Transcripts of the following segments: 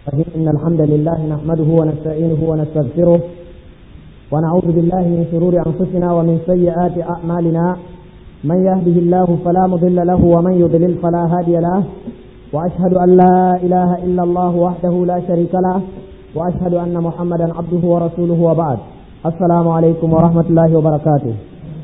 إن الحمد لله نحمده ونستعينه ونستغفره ونعوذ بالله من شرور أنفسنا ومن سيئات أعمالنا من يهده الله فلا مضل له ومن يضلل فلا هادي له وأشهد أن لا إله إلا الله وحده لا شريك له وأشهد أن محمدا عبده ورسوله وبعد السلام عليكم ورحمة الله وبركاته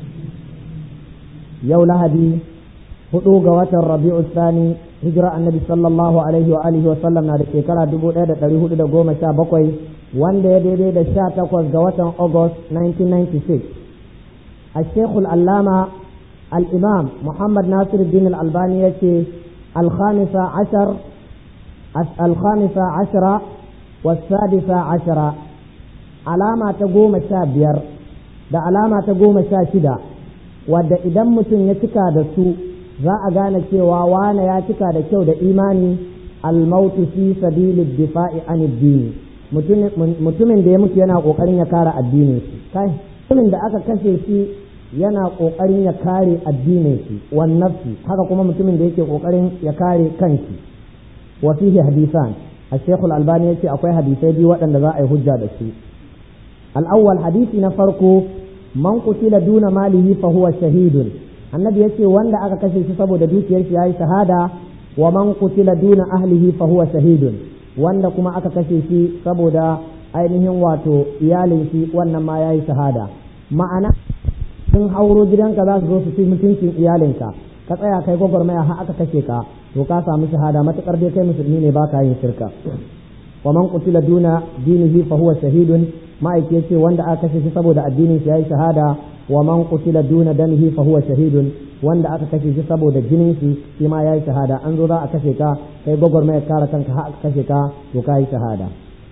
يوم لهدي hudu ga watan rabi'u sani hijira annabi sallallahu alaihi wa alihi wa sallam na da shekara dubu ɗaya da ɗari hudu da goma sha bakwai wanda ya daidai da sha takwas ga watan august 1996 a shekul allama al-imam muhammad nasir din al-albani ya ce alkhamisa ashar alkhamisa ashara wasadisa ashara alama ta goma sha biyar da alama ta goma sha shida wadda idan mutum ya cika da su za a gane cewa wane ya cika da kyau da imani almautu fi sabilid difa'i an addini mutumin da ya mutu yana kokarin ya kare addinin shi kai mutumin da aka kashe shi yana kokarin ya kare addinin shi wan nafsi haka kuma mutumin da yake kokarin ya kare kanshi wa fihi hadisan الشيخ الألباني يقول أكوي حديثي بي وأن ذا أي حجة دسي الأول حديث نفرقو من قتل دون ماله فهو شهيد annabi ya ce wanda aka kashe shi saboda dukiyar shi yayi shahada wa man qutila duna ahlihi fa huwa shahidun wanda kuma aka kashe shi saboda ainihin wato iyalin shi wannan ma yayi shahada ma'ana sun hauro gidanka za su zo su ci mutuncin iyalinka ka tsaya kai gwagwarmaya har aka kashe ka to ka samu shahada matukar dai kai musulmi ne baka yin shirka wa man qutila duna dinihi fa huwa shahidun ma'aiki yace wanda aka kashe shi saboda addinin shi yayi shahada wa man qutila duna damihi fa huwa shahidun wanda aka kashe shi saboda jinin shi shi ma yayi shahada an zo za a kashe ka kai gwagwarmaya kare kanka har aka kashe ka to kai shahada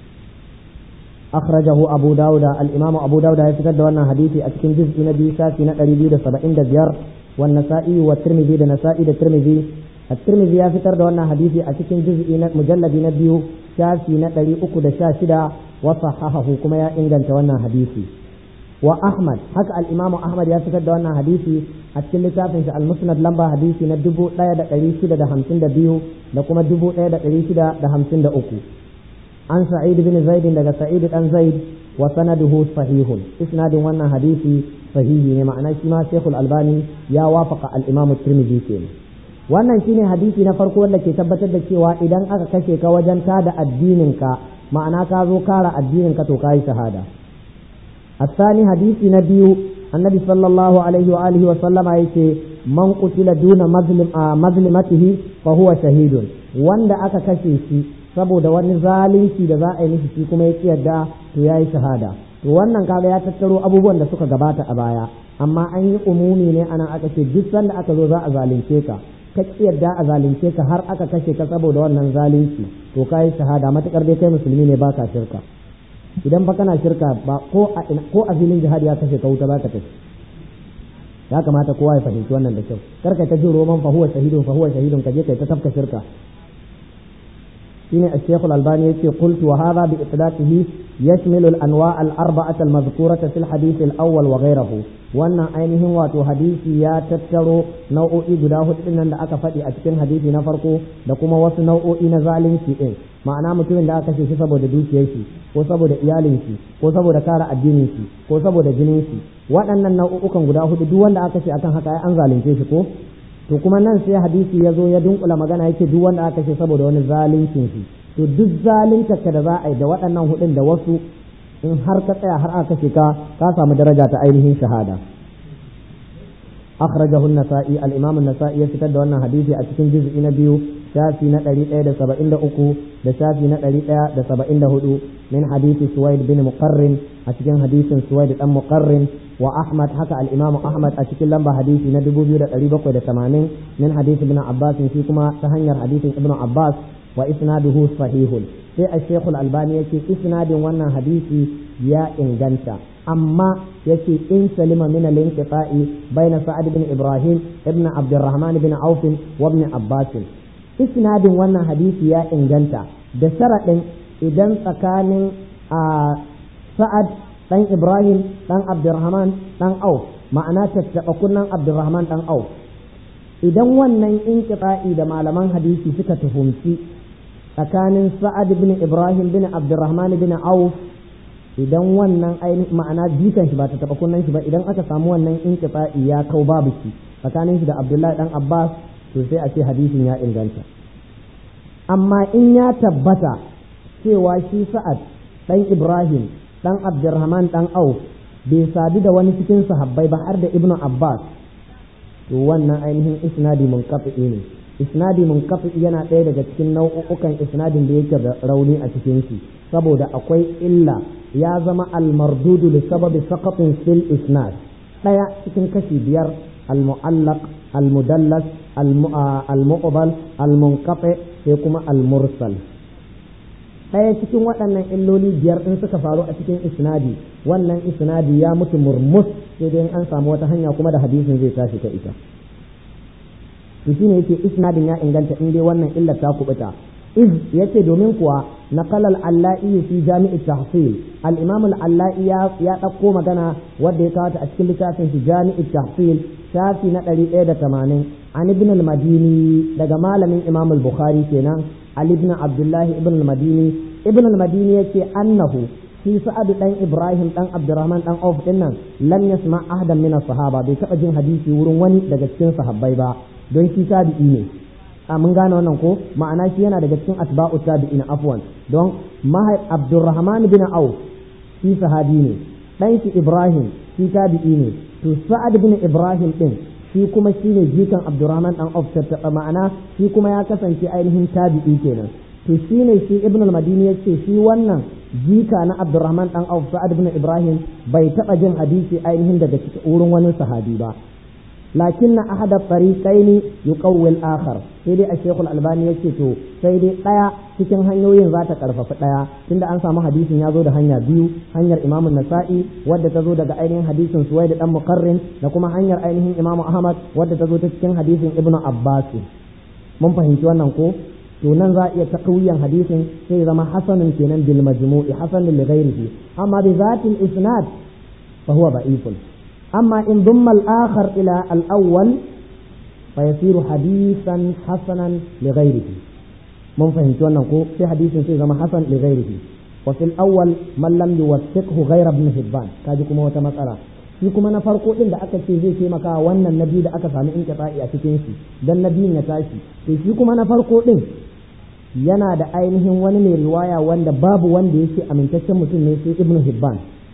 أخرجه أبو داود الإمام أبو داود يفتد وانا حديثي أتكن جزء نبي شافي نقري بيد سبعين دبير والنسائي والترمذي دا نسائي دا ترمذي الترمذي يفتر وانا حديثي أتكن جزء مجلد نبي شافي نقري أكو دا شاشدا وصححه كما يا إنجل وانا حديثي وأحمد حكى الإمام أحمد يفتد وانا حديثي أتكن لتافن المسند لمبا حديثي ندبو لا يدا قريشدا دا همسين دا بيو لكما دبو لا يدا قريشدا دا همسين دا أكو عن سعيد بن زيد لدى سعيد بن زيد وسنده صحيح اسناد وانا حديثي صحيح ne ma'ana shi ma Sheikhul Albani ya wafaka al-Imam Tirmidhi kenan wannan shine hadisi na farko wanda ke tabbatar da cewa idan aka kashe ka wajen tada addinin ka ma'ana ka zo kara addinin ka to kai shahada الثاني حديث نبي النبي صلى الله عليه وآله وسلم يقول من قتل دون مظلم مظلمته فهو شهيد wanda aka kashe shi saboda wani zalunci da za a yi mishi shi kuma ya yarda to yayi shahada to wannan kaga ya tattaro abubuwan da suka gabata a baya amma an yi umumi ne anan aka ce duk sanda aka zo za a zalunce ka ka yarda a zalunce ka har aka kashe ka saboda wannan zalunci to kayi shahada matukar dai kai musulmi ne baka shirka idan ba kana shirka ba ko a ko a filin jihadi ya kashe ka wuta ba ka tafi ya kamata kowa ya fahimci wannan da kyau kar ka ta jin roman fa huwa shahidun fa huwa shahidun ka je kai ta tafka shirka shine الشيخ الألباني يقول قلت وهذا بإطلاقه يشمل الأنواع الأربعة المذكورة في الحديث الأول وغيره وأن أينهم واتو حديثي يا تترو نوع إبداه إن أكا فتي أتكن حديثي نفرقو لكما وس نوع إنزالين شيئين ma'ana mutumin da aka kashe shi saboda dukiyar shi ko saboda iyalin shi ko saboda kare addinin shi ko saboda jinin shi waɗannan nau'ukan guda hudu duk wanda aka kashe akan haka ai an zalunce shi ko to kuma nan sai hadisi ya zo ya dunkula magana yake duk wanda aka kashe saboda wani zaluncin shi to duk zalunta ka da za a yi da waɗannan hudun da wasu in har ka tsaya har aka kashe ka ka samu daraja ta ainihin shahada akhrajahu an-nasa'i al-imam an-nasa'i ya fitar da wannan hadisi a cikin juz'i na biyu shafi na 173 da shafi na 174 min hadisi suwaid bin muqarrin a cikin hadisin suwaid dan muqarrin wa ahmad haka al-imam ahmad a cikin lamba hadisi na 2780 min hadisi ibn abbas shi kuma ta hanyar hadisin ibn abbas wa isnaduhu sahihun sai al-shaykh al-albani yake isnadin wannan hadisi ya inganta amma yake in salima min al-inqita'i bayna sa'ad bin ibrahim ibn abdurrahman bin auf wa ibn abbas isnadin wannan hadisi ya inganta da sharaɗin idan tsakanin a sa'ad ɗan ibrahim ɗan abdurrahman ɗan auf ma'ana tattaɓa kunnan abdurrahman ɗan auf idan wannan inqita'i da malaman hadisi suka tuhumci tsakanin sa'ad bin ibrahim bin abdurrahman bin auf idan wannan ainihin ma'ana jikan shi ba ta taba kunnan shi ba idan aka samu wannan inqita'i ya kau babu shi tsakanin shi da abdullahi dan abbas to sai a ce hadisin ya inganta amma in ya tabbata cewa shi sa'ad dan ibrahim dan abdurrahman dan auf bai sadu da wani cikin sahabbai ba har da ibnu abbas to wannan ainihin isnadi munqati ne isnadi munqati yana ɗaya daga cikin nau'ukan isnadin da yake da rauni a cikin shi saboda akwai illa ya zama al-mardudu li sababi saqatin fil isnad ɗaya cikin kashi biyar al-mu'allaq al-mudallas al-muqbal al-munqati sai kuma al-mursal ɗaya cikin waɗannan illoli biyar ɗin suka faru a cikin isnadi wannan isnadi ya mutu murmus sai dai an samu wata hanya kuma da hadisin zai tashi ta ita to shine yake isnadin ya inganta in dai wannan illar ta kubuta iz yace domin kuwa naqal al-allai fi jami' at-tahsil al-imam al-allai ya ya dauko magana wanda ya kawo ta a cikin littafin shi jami' at-tahsil shafi na 180 an ibn al-madini daga malamin imam al-bukhari kenan ali ibn abdullah ibn al-madini ibn al-madini yace annahu shi sa'ad dan ibrahim dan abdurrahman dan auf dinnan lam yasma ahadan min as-sahaba bai taba jin hadisi wurin wani daga cikin sahabbai ba don shi tabi'i ne a mun gane wannan ko ma'ana shi yana daga cikin asba'u tabi'ina afwan don mahai abdurrahman bin auf shi sahabi ne dan shi ibrahim shi tabi'i ne to sa'ad bin ibrahim din shi kuma shine jikan abdurrahman dan auf tattaba ma'ana shi kuma ya kasance ainihin tabi'i kenan to shine shi ibn al-madini yace shi wannan jika na abdurrahman dan auf sa'ad bin ibrahim bai taba jin hadisi ainihin daga cikin wurin wani sahabi ba lakin na ahada tariqaini yuqawwil akhar sai dai a shekul albani yace to sai dai daya cikin hanyoyin za ta karfafa daya tunda an samu hadisin ya zo da hanya biyu hanyar imam nasa'i wadda ta zo daga ainihin hadisin suwaid dan muqarrin da kuma hanyar ainihin imam ahmad wadda ta zo ta cikin hadisin ibnu abbas mun fahimci wannan ko to nan za a iya taqwiyan hadisin sai zama hasanun kenan bil majmu'i hasanun li ghairihi amma bi zatil isnad fa huwa da'ifun أما إن ضم الآخر إلى الأول فيصير حديثا حسنا لغيره من فهمت أنه في حديث في زمان حسن لغيره وفي الأول من لم يوثقه غير ابن حبان كاجكم هو مسألة shi kuma na farko din da aka ce zai taimaka wannan nabi da aka sami in a cikin shi dan nabiyin ya tashi to shi kuma na farko din yana da ainihin wani mai riwaya wanda babu wanda yake amintaccen mutum ne sai ibnu hibban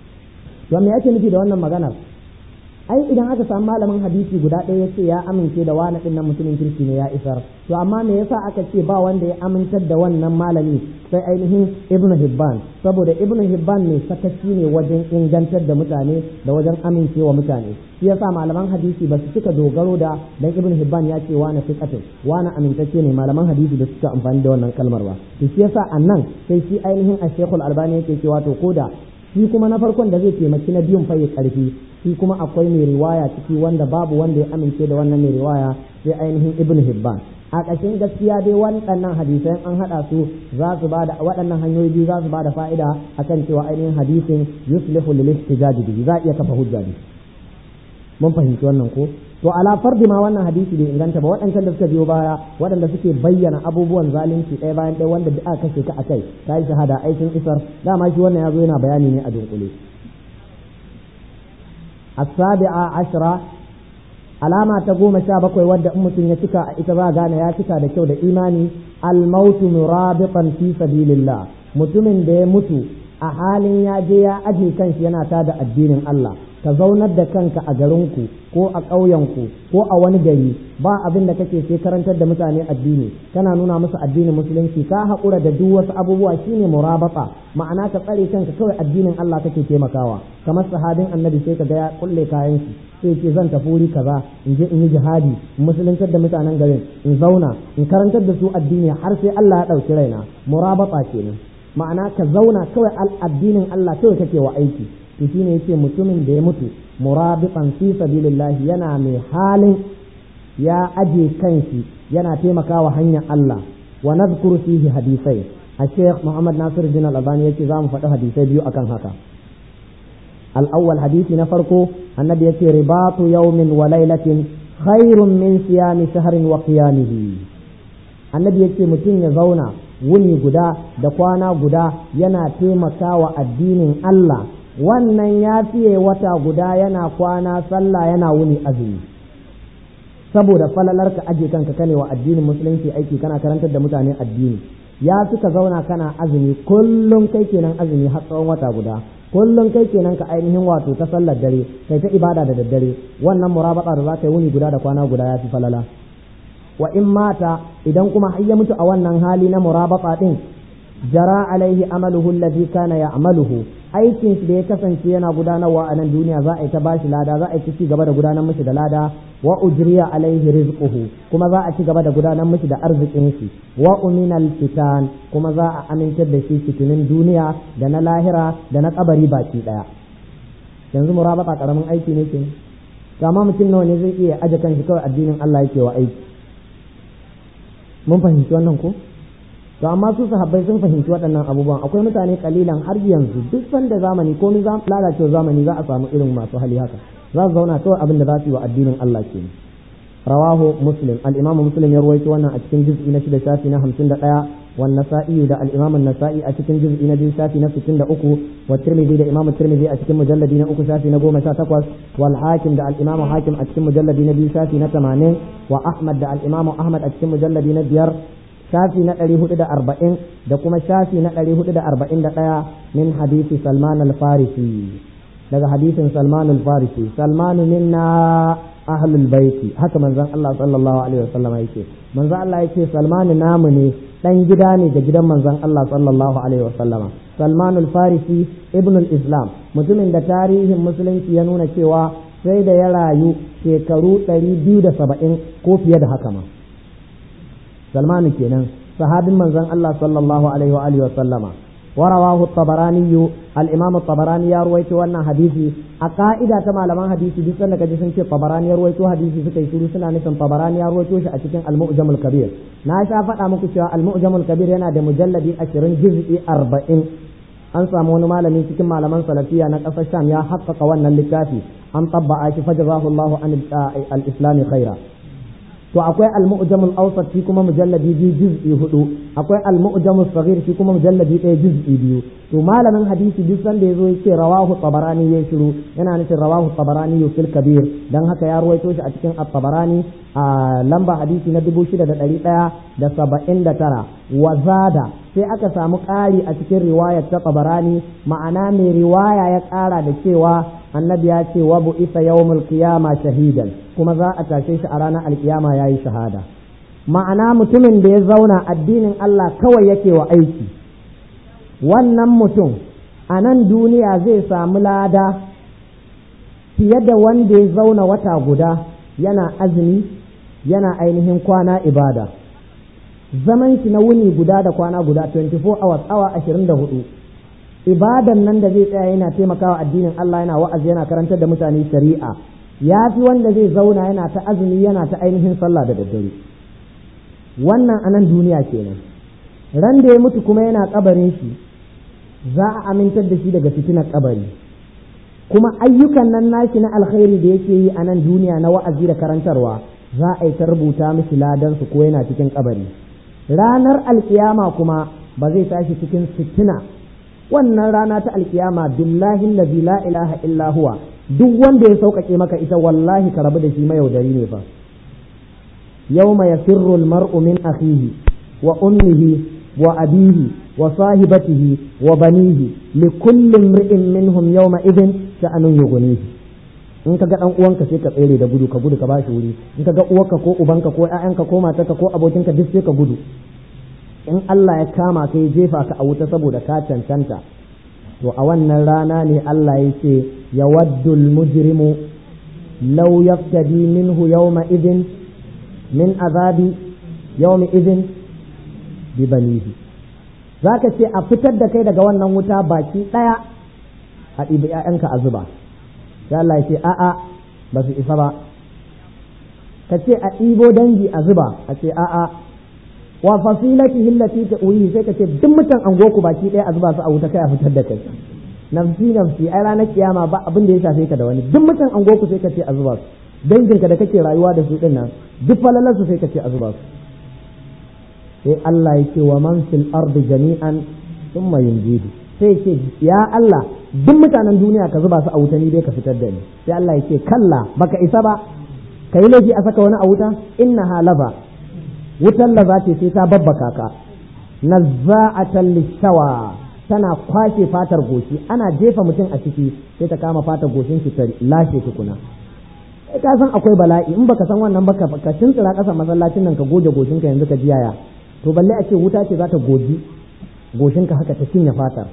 to me yake nufi da wannan maganar ai idan aka samu malamin hadisi guda ɗaya ya ce ya amince da wani ɗin nan mutumin kirki ne ya isar to amma me yasa aka ce ba wanda ya amintar da wannan malami sai ainihin ibn hibban saboda ibn hibban ne sakaci ne wajen ingantar da mutane da wajen amincewa mutane shi yasa malaman hadisi ba su cika dogaro da dan ibn hibban ya ce wani fiqatin wani amintacce ne malaman hadisi da suka amfani da wannan kalmar ba to shi yasa annan sai shi ainihin ashekul albani yake cewa to koda shi kuma na farkon da zai taimaki na biyun fayi karfi shi kuma akwai mai riwaya ciki wanda babu wanda ya amince da wannan mai riwaya sai ainihin ibn hibban a ƙashin gaskiya dai waɗannan hadisai an haɗa su za su ba da waɗannan hanyoyi biyu za su ba da fa'ida akan cewa ainihin hadisin yuslihu lil ihtijaj bihi za iya kafa hujja ne mun fahimci wannan ko to ala fardi ma wannan hadisi bai inganta ba waɗancan da suka biyo baya waɗanda suke bayyana abubuwan zalunci ɗaya bayan ɗaya wanda aka kashe ka akai ta yi shahada aikin isar dama shi wannan ya zo yana bayani ne a dunkule السابعة عشرة alama ta goma sha bakwai wadda in mutum ya cika a ita ba gane ya cika da kyau da imani almautu murabitan fi sabilillah mutumin da ya mutu a halin ya je ya aje kanshi yana tada addinin Allah ka zaunar da kanka a garinku ko a ƙauyenku ko a wani gari ba abin da kake sai karantar da mutane addini kana nuna musu addinin musulunci ka haƙura da duk wasu abubuwa shine murabata ma'ana ka tsare kanka kawai addinin Allah kake taimakawa kamar sahabin annabi sai ka ga ya kulle kayan shi sai ce zan tafi wuri kaza in je in yi jihadi in musuluntar da mutanen garin in zauna in karantar da su addini har sai Allah ya ɗauki raina murabata kenan ma'ana ka zauna kawai addinin Allah kawai kake wa aiki to shine yace mutumin da ya mutu murabitan fi sabilillah yana mai halin ya aje kanshi yana taimakawa hanyar Allah wa nadhkuru fihi hadisai a Sheikh Muhammad Nasir bin Al-Albani yace za mu faɗi hadisai biyu akan haka al-awwal hadisi na farko annabi yace ribatu yawmin wa laylatin khairun min siyami shahrin wa qiyamihi annabi yace mutum ya zauna wuni guda da kwana guda yana taimakawa addinin Allah wannan ya fiye wata guda yana kwana sallah yana wuni azumi saboda falalar ka aje kanka kane wa addinin musulunci aiki kana karantar da mutane addini ya fi ka zauna kana azumi kullum kai kenan azumi har tsawon wata guda kullum kai kenan ka ainihin wato ta sallar dare kai ta ibada da daddare wannan murabata da za ka yi wuni guda da kwana guda ya fi falala wa in mata idan kuma har ya mutu a wannan hali na murabata din jara alaihi amaluhu alladhi kana ya'maluhu aikin shi da ya kasance yana gudanarwa a nan duniya za a yi ta bashi lada za a yi ci gaba da gudanar mishi da lada wa ujriya alaihi rizquhu kuma za a ci gaba da gudanar mishi da arzikin shi wa uminal fitan kuma za a amintar da shi fitinin duniya da na lahira da na kabari baki daya yanzu murabata karamin aiki ne ke kama mutum nawa ne zai iya aje kan shi kawai addinin Allah yake wa aiki mun fahimci wannan ko to amma su sahabbai sun fahimci waɗannan abubuwan akwai mutane kalilan har yanzu duk sanda zamani ko ni lalacewa zamani za a samu irin masu hali haka za su zauna kawai abin da za su yi wa addinin Allah ke rawahu muslim al-imamu muslim ya ruwaito wannan a cikin juz'i na shida shafi na hamsin da ɗaya wan nasa'i da al-imamu nasa'i a cikin juz'i na biyu shafi na sittin da uku wa tirmidhi da imamu tirmidhi a cikin mujalladi na uku shafi na goma sha takwas wal hakim da al-imamu hakim a cikin mujalladi na biyu shafi na tamanin wa ahmad da al-imamu ahmad a cikin mujalladi na biyar shafi na ɗari hudu da arba'in da kuma shafi na ɗari hudu da arba'in da ɗaya min hadisi salman al-farisi daga hadisin salman al-farisi salmanu minna ahlul baiti haka manzon Allah sallallahu alaihi wasallam yake manzon Allah yake salmanu namu ne dan gida ne ga gidan manzon Allah sallallahu alaihi wasallam salman al-farisi ibn al-islam mutumin da tarihin musulunci ya nuna cewa sai da ya rayu shekaru ɗari biyu da saba'in ko fiye da haka ma سلمان كينان صحابي من زن الله صلى الله عليه وآله وسلم ورواه الطبراني الإمام الطبراني يروي وانا حديثي أقائدة كما لما حديثي بس أنك جسن شيء طبراني يروي حديثي سكي سوري سنة نسن طبراني يروي شيء أتكين المؤجم الكبير ناشا فتا مكشوا المؤجم الكبير هنا ده مجلد أشرين جزء أربعين an samu wani malami cikin malaman salafiya na ƙasar sham ya haƙƙaƙa wannan littafi an tabba'a shi fajazahu Allahu an al-islami khaira to akwai al-mu'jamul awsat shi kuma mujalladi biyu juz'i hudu akwai al-mu'jamul saghir shi kuma mujalladi ɗaya juz'i biyu to malamin hadisi duk sanda yazo yake rawahu tabarani ya shiru yana nufin rawahu tabarani fil kabir dan haka ya ruwaito shi a cikin at-tabarani a lamba hadisi na dubu shida da ɗari ɗaya da saba'in da tara wa zada sai aka samu ƙari a cikin riwayar ta tabarani ma'ana mai riwaya ya ƙara da cewa annabi ya ce wa bu'isa yawmul qiyama shahidan kuma za a tashe shi a ranar alkiyama yayi shahada ma'ana mutumin da ya zauna addinin Allah kawai yake wa aiki wannan mutum a nan duniya zai samu lada fiye da wanda ya zauna wata guda yana azumi yana ainihin kwana ibada zaman shi na wuni guda da kwana guda 24 hours awa 24 ibadan nan da zai tsaya yana taimakawa addinin Allah yana wa'azi yana karantar da mutane shari'a ya fi wanda zai zauna yana ta azumi yana ta ainihin sallah da daddare wannan anan duniya kenan ran da ya mutu kuma yana kabarin shi za a amintar da shi daga fitinar kabari kuma ayyukan nan nashi na alkhairi da yake yi a nan duniya na wa'azi da karantarwa za a yi ta rubuta mishi ladansu ko yana cikin kabari ranar alkiyama kuma ba zai tashi cikin fitina wannan rana ta alkiyama billahi allazi la ilaha illa huwa duk wanda ya sauƙaƙe maka ita wallahi ka rabu da shi mayaudari ne fa yawma yafirru almar'u min akhihi wa ummihi wa abihi wa sahibatihi wa banihi li kulli imri'in minhum yawma idhin sha'anun yughnihi in ka ga dan uwanka sai ka tsere da gudu ka gudu ka bashi wuri in ka ga uwarka ko ubanka ko ƴaƴanka ko matarka ko abokinka duk sai ka gudu in Allah ya kama ka ya jefa ka a wuta saboda ka cancanta to a wannan rana ne Allah ya ce yawaddul mujrimu law yaftadi minhu yawma idin min azabi yawmi idin bi banihi zaka ce a fitar da kai daga wannan wuta baki daya a ɗibi ƴaƴanka a zuba sai Allah ya ce a'a ba su isa ba ka ce a ɗibo dangi a zuba a ce a'a wa fasilati hillati ta uyi sai ka ce duk mutan angoku baki ɗaya a zuba su a wuta kai a fitar da kai nafsi nafsi ai ranar kiyama ba abin da ya shafe ka da wani duk mutan angoku sai ka ce a zuba su danginka da kake rayuwa da su din nan duk falalarsu sai ka ce a zuba su sai Allah ya ce wa man fil ardi jami'an thumma yunjidu sai ce ya Allah duk mutanen duniya ka zuba su a wuta ni dai ka fitar da ni sai Allah ya ce kalla baka isa ba ka yi laifi a saka wani a wuta innaha lava wutan laza ce sai ta babbaka ka nazza'atan lishawa tana kwashe fatar goshi ana jefa mutum a ciki sai ta kama fatar goshin shi ta lashe tukuna kai ka san akwai bala'i in baka san wannan baka ka tuntsira kasan masallacin nan ka goge goshin ka yanzu ka ji yaya to balle a ce wuta ce za ta goji goshin ka haka ta cinye fatar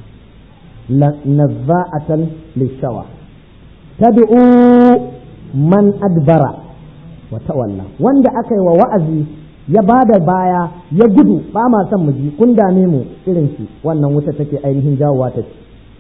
nazza'atan lishawa tad'u man adbara wa tawalla wanda aka yi wa wa'azi ya ba da baya ya gudu ba ma son mu ji kun dame mu irin shi wannan wuta take ainihin jawowa ta ci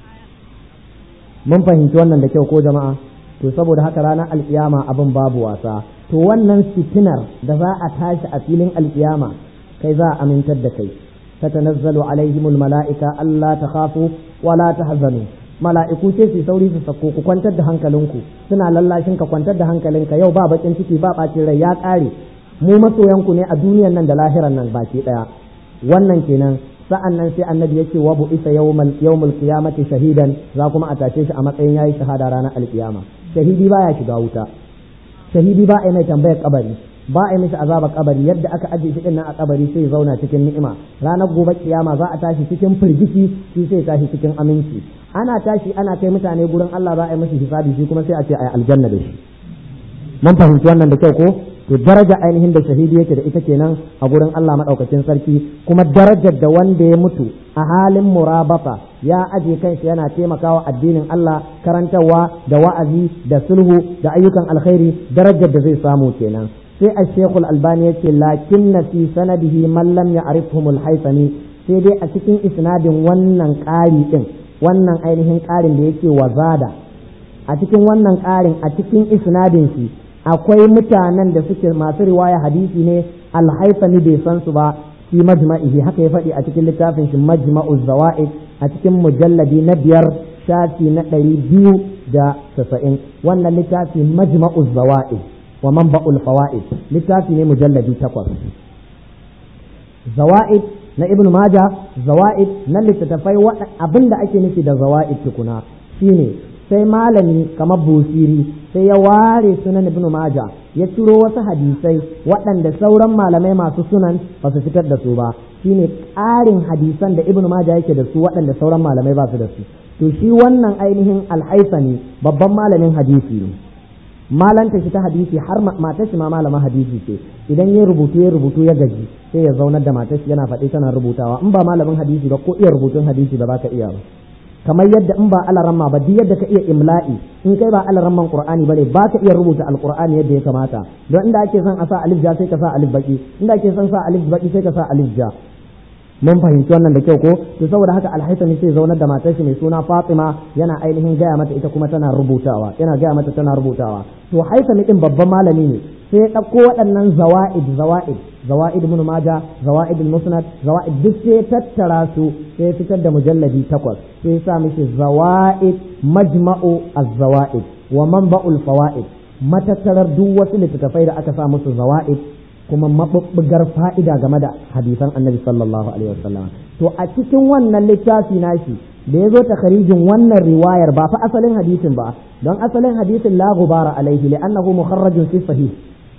mun fahimci wannan da kyau ko jama'a to saboda haka ranar alkiyama abin babu wasa to wannan fitinar da za a tashi a filin alkiyama kai za a amintar da kai tatanazzalu alaihimul mala'ika Allah ta khafu wala tahzanu mala'iku sai su sauri su sako ku kwantar da hankalinku suna lallashin ka kwantar da hankalinka yau ba bakin ciki ba bacin rai ya kare mu masoyanku ne a duniyan nan da lahiran nan baki daya wannan kenan sa'an nan sai annabi yake wa bu'isa yawmal yawmul qiyamati shahidan za kuma a tashe shi a matsayin yayi shahada ranar alkiyama shahidi baya shiga wuta shahidi ba a mai tambayar kabari ba a yi mishi azabar kabari yadda aka ajiye shi dinnan a kabari sai ya zauna cikin ni'ima ranar gobe kiyama za a tashi cikin firgici shi sai tashi cikin aminci ana tashi ana kai mutane gurin Allah za a yi mishi hisabi shi kuma sai a ce a yi aljanna da shi mun fahimci wannan da kyau ko to daraja ainihin da shahidi yake da ita kenan a gurin Allah madaukakin sarki kuma darajar da wanda ya mutu a halin murabata ya aje kanshi yana taimakawa addinin Allah karantarwa da wa'azi da sulhu da ayyukan alkhairi darajar da zai samu kenan sai a shekul albani ya ce lakin na fi sanadihi man lam ya'rifhumul haythami sai dai a cikin isnadin wannan ƙari din wannan ainihin ƙarin da yake wazada a cikin wannan ƙarin a cikin isnadin shi akwai mutanen da suke masu riwaya hadisi ne alhaifani bai san su ba fi majma'ihi haka ya faɗi a cikin littafin shi majma'u zawa'id a cikin mujalladi na biyar shafi na ɗari biyu da tasa'in wannan littafi majma'u zawa'id wa manba'ul fawaid littafi ne mujalladi takwas zawa'id na ibnu maja zawa'id na littattafai abinda ake nufi da zawa'id tukuna shine sai malami kamar busiri sai ya ware sunan ibn maja ya ciro wasu hadisai waɗanda sauran malamai masu sunan ba su fitar da su ba shine ƙarin hadisan da ibn maja yake da su waɗanda sauran malamai ba su da su to shi wannan ainihin alhaisani babban malamin hadisi ne malanta shi ta hadisi har matar shi ma malaman hadisi ce idan ya rubutu ya rubutu ya gaji sai ya zaunar da matar shi yana faɗi tana rubutawa in ba malamin hadisi ba ko iya rubutun hadisi ba za ka iya ba kamar yadda in ba alaramma ba duk yadda ka iya imla'i in kai ba alaramman qur'ani bane ba ka iya rubuta alqur'ani yadda ya kamata don inda ake son a sa alif ja sai ka sa alif baki inda ake son sa alif baki sai ka sa alif ja mun fahimci wannan da kyau ko to saboda haka alhaisami sai zaunar da matar shi mai suna Fatima yana ainihin gaya mata ita kuma tana rubutawa yana gaya mata tana rubutawa to haisami din babban malami ne sai ya ɗauko waɗannan zawa'id zawa'id zawa'id ibn maja zawa'id musnad zawa'id duk sai ya tattara su sai ya fitar da mujalladi takwas sai ya sa mishi zawa'id majma'u az-zawa'id wa manba'ul fawaid matattarar duk wasu littattafai da aka sa musu zawa'id kuma mabubbugar fa'ida game da hadisan annabi sallallahu alaihi wasallam to a cikin wannan littafi nashi da ya zo takharijin wannan riwayar ba fa asalin hadisin ba don asalin hadisin la gubara alaihi li'annahu mukharrajun fi sahih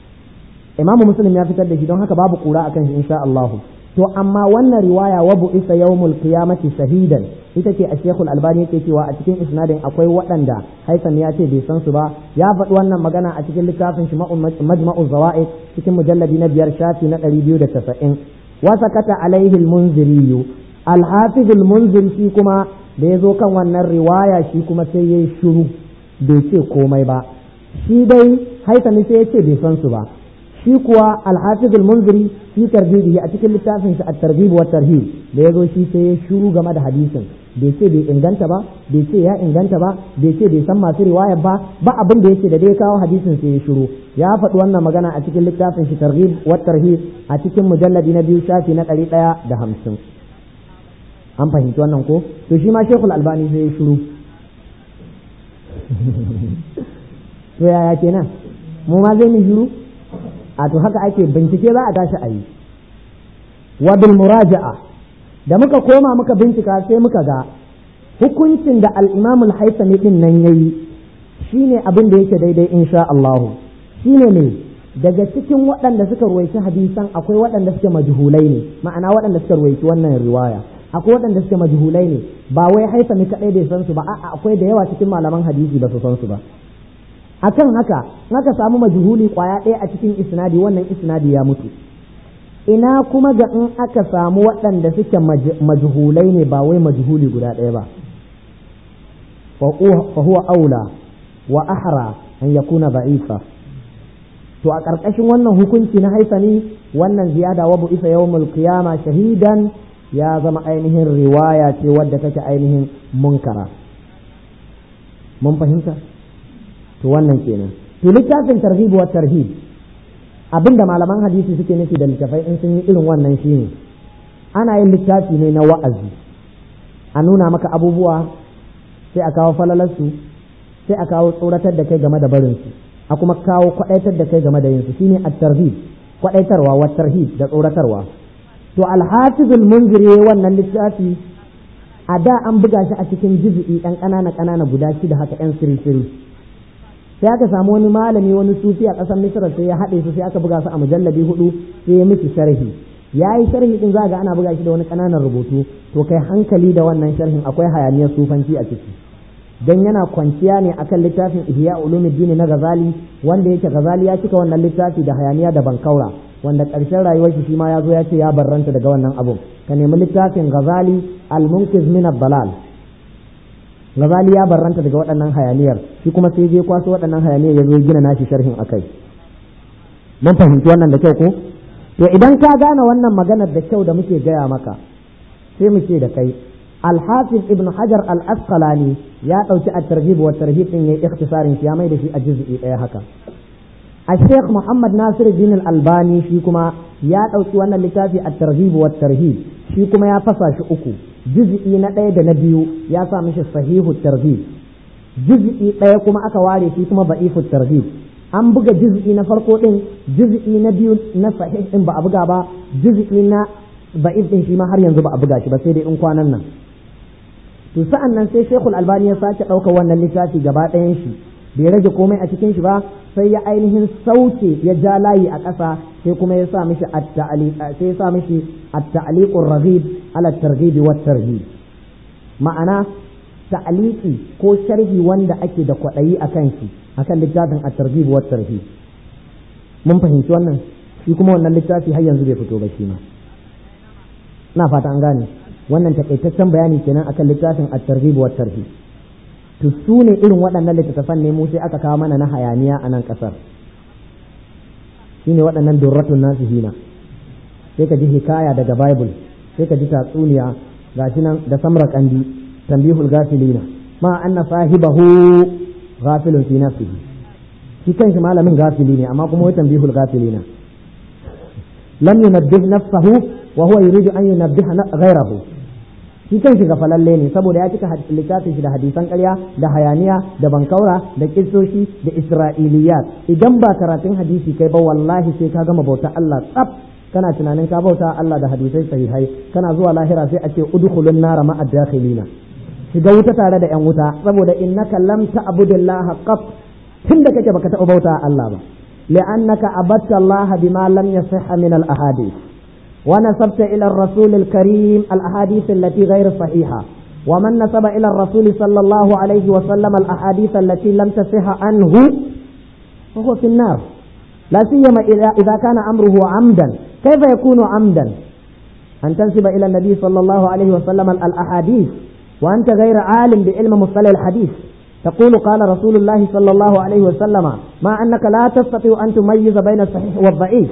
imamu muslim ya fitar da shi don haka babu kura akan shi insha Allah to amma wannan riwaya wa bu'isa yawmul qiyamati shahidan ita ce a shekul albani yake cewa a cikin isnadin akwai waɗanda haisan ya ce bai san su ba ya faɗi wannan magana a cikin littafin shi majma'u zawa'id cikin mujalladi na biyar shafi na ɗari biyu da tasa'in wa sakata alaihi al-munziri al-hafiz al-munzir shi kuma da ya zo kan wannan riwaya shi kuma sai ya yi shiru bai ce komai ba shi dai haisami sai ya ce bai san su ba shi kuwa alhafiz al-munziri fi tarbibi a cikin littafin shi at-targhib wa tarhib da yazo shi sai ya shiru game da hadisin bai ce bai inganta ba bai ce ya inganta ba bai ce bai san masu riwaya ba ba abin da yake da dai kawo hadisin sai ya shiru ya faɗi wannan magana a cikin littafin shi targhib wa tarhib a cikin mujalladi na biyu shafi na ɗari ɗaya da hamsin an fahimci wannan ko to shi ma shekul albani sai ya shiru to yaya kenan mu ma zai mu shiru a to haka ake bincike za a tashi a yi wa bil muraja'a da muka koma muka bincika sai muka ga hukuncin da al-imam al-haythami din nan yayi shine abin da yake daidai insha Allah shine ne daga cikin waɗanda suka ruwaici hadisan akwai waɗanda suke majhulai ne ma'ana waɗanda suka ruwaici wannan riwaya akwai waɗanda suke majhulai ne ba wai haifami kaɗai bai san su ba a'a akwai da yawa cikin malaman hadisi ba su san su ba akan haka aka samu majhuli kwaya ɗaya a cikin isnadi wannan isnadi ya mutu ina kuma ga in aka samu waɗanda suke majhulai ne ba wai majhuli guda ɗaya ba fa huwa aula wa ahra an yakuna da'ifa to a ƙarƙashin wannan hukunci na haifani wannan ziyada wa bu'isa yawmul qiyama shahidan ya zama ainihin riwaya ce wadda take ainihin munkara mun fahimta to wannan kenan to littafin tarhib wa tarhib abinda malaman hadisi suke nufi da littafai in sun yi irin wannan shine ana yin littafi ne na wa'azi a nuna maka abubuwa sai a kawo falalarsu sai a kawo tsoratar da kai game da barinsu a kuma kawo kwadaitar da kai game da yinsu shine at-tarhib kwadaitarwa wa tarhib da tsoratarwa to al-hafiz al-munziri wannan littafi a da an buga shi a cikin juz'i ɗan ƙanana ƙanana guda shida haka ɗan siri-siri sai aka samu wani malami wani sufi a ƙasar misra sai ya haɗe su sai aka buga su a mujallabi hudu sai ya miki sharhi ya yi sharhi din za ga ana buga shi da wani ƙananan rubutu to kai hankali da wannan sharhin akwai hayaniyar sufanci a ciki dan yana kwanciya ne akan littafin ihya ulumuddin na gazali wanda yake gazali ya cika wannan littafi da hayaniya da bankaura wanda ƙarshen rayuwar shi ma ya zo ya ce ya barranta daga wannan abun ka nemi littafin gazali al-munkiz min ad-dalal gazali ya barranta daga waɗannan hayaniyar shi kuma sai je kwaso waɗannan hayaniyar ya zo gina nashi sharhin akai mun fahimci wannan da kyau ko to idan ka gane wannan maganar da kyau da muke gaya maka sai mu ce da kai الحافظ ابن حجر الأسقلاني يا أوتي الترغيب والترهيب إن اختصار في ميد في الجزء إيه هكا الشيخ محمد ناصر الدين الألباني فيكما يا أوتي وانا لتافي الترغيب والترهيب فيكما يا فصاش أكو جزء نتايد نبيو يا سامش صحيح الترغيب جزء ɗaya أكواري فيكما ضعيف الترغيب an buga juz'i na farko din juz'i na biyu na sahih din ba a buga ba juz'i na ba'if din shi ma har yanzu ba a buga shi ba sai dai in kwanan nan to sa'an nan sai Sheikhul Albani ya sake ɗaukar wannan littafi gaba ɗayan shi bai rage komai a cikin shi ba sai ya ainihin sauke ya ja layi a ƙasa sai kuma ya sa mishi at-ta'liq sai ya sa mishi at-ta'liqur raghib ala targhib wa tarhib ma'ana ta'liqi ko sharhi wanda ake da kwaɗayi akan shi akan littafin at-targhib wa tarhib mun fahimci wannan shi kuma wannan littafi har yanzu bai fito ba shi ma na fata an gane wannan takaitaccen bayani kenan akan littafin at-targhib wa tarhib to su ne irin waɗannan littattafan ne mu sai aka kawo mana na hayaniya a nan ƙasar shine waɗannan durratun nasihina sai ka ji hikaya daga bible sai ka ji tatsuniya gashi nan da samra kandi tambihul gafilina ma anna sahibahu ghafilun fi nafsihi shi kanshi malamin gafili ne amma kuma wai tambihul gafilina lam yunabbih nafsahu wa huwa yuridu an yunabbiha ghayrahu shi kan shiga falalle ne saboda ya cika littafin shi da hadisan ƙarya da hayaniya da bankaura da kissoshi da isra'iliyat idan ba karatun hadisi kai ba wallahi sai ka gama bauta Allah tsaf kana tunanin ka bauta Allah da hadisai sahihai kana zuwa lahira sai a ce udkhulun nara ma'a dakhilina shiga wuta tare da yan wuta saboda innaka lam ta'budillaha qat tunda kake baka taɓa bauta Allah ba li'annaka abatta Allah bima lam yasihha min al-ahadith ونسبت إلى الرسول الكريم الأحاديث التي غير صحيحة ومن نسب إلى الرسول صلى الله عليه وسلم الأحاديث التي لم تصح عنه فهو في النار لا سيما إذا كان أمره عمدا كيف يكون عمدا أن تنسب إلى النبي صلى الله عليه وسلم الأحاديث وأنت غير عالم بعلم مصطلح الحديث تقول قال رسول الله صلى الله عليه وسلم مع أنك لا تستطيع أن تميز بين الصحيح والضعيف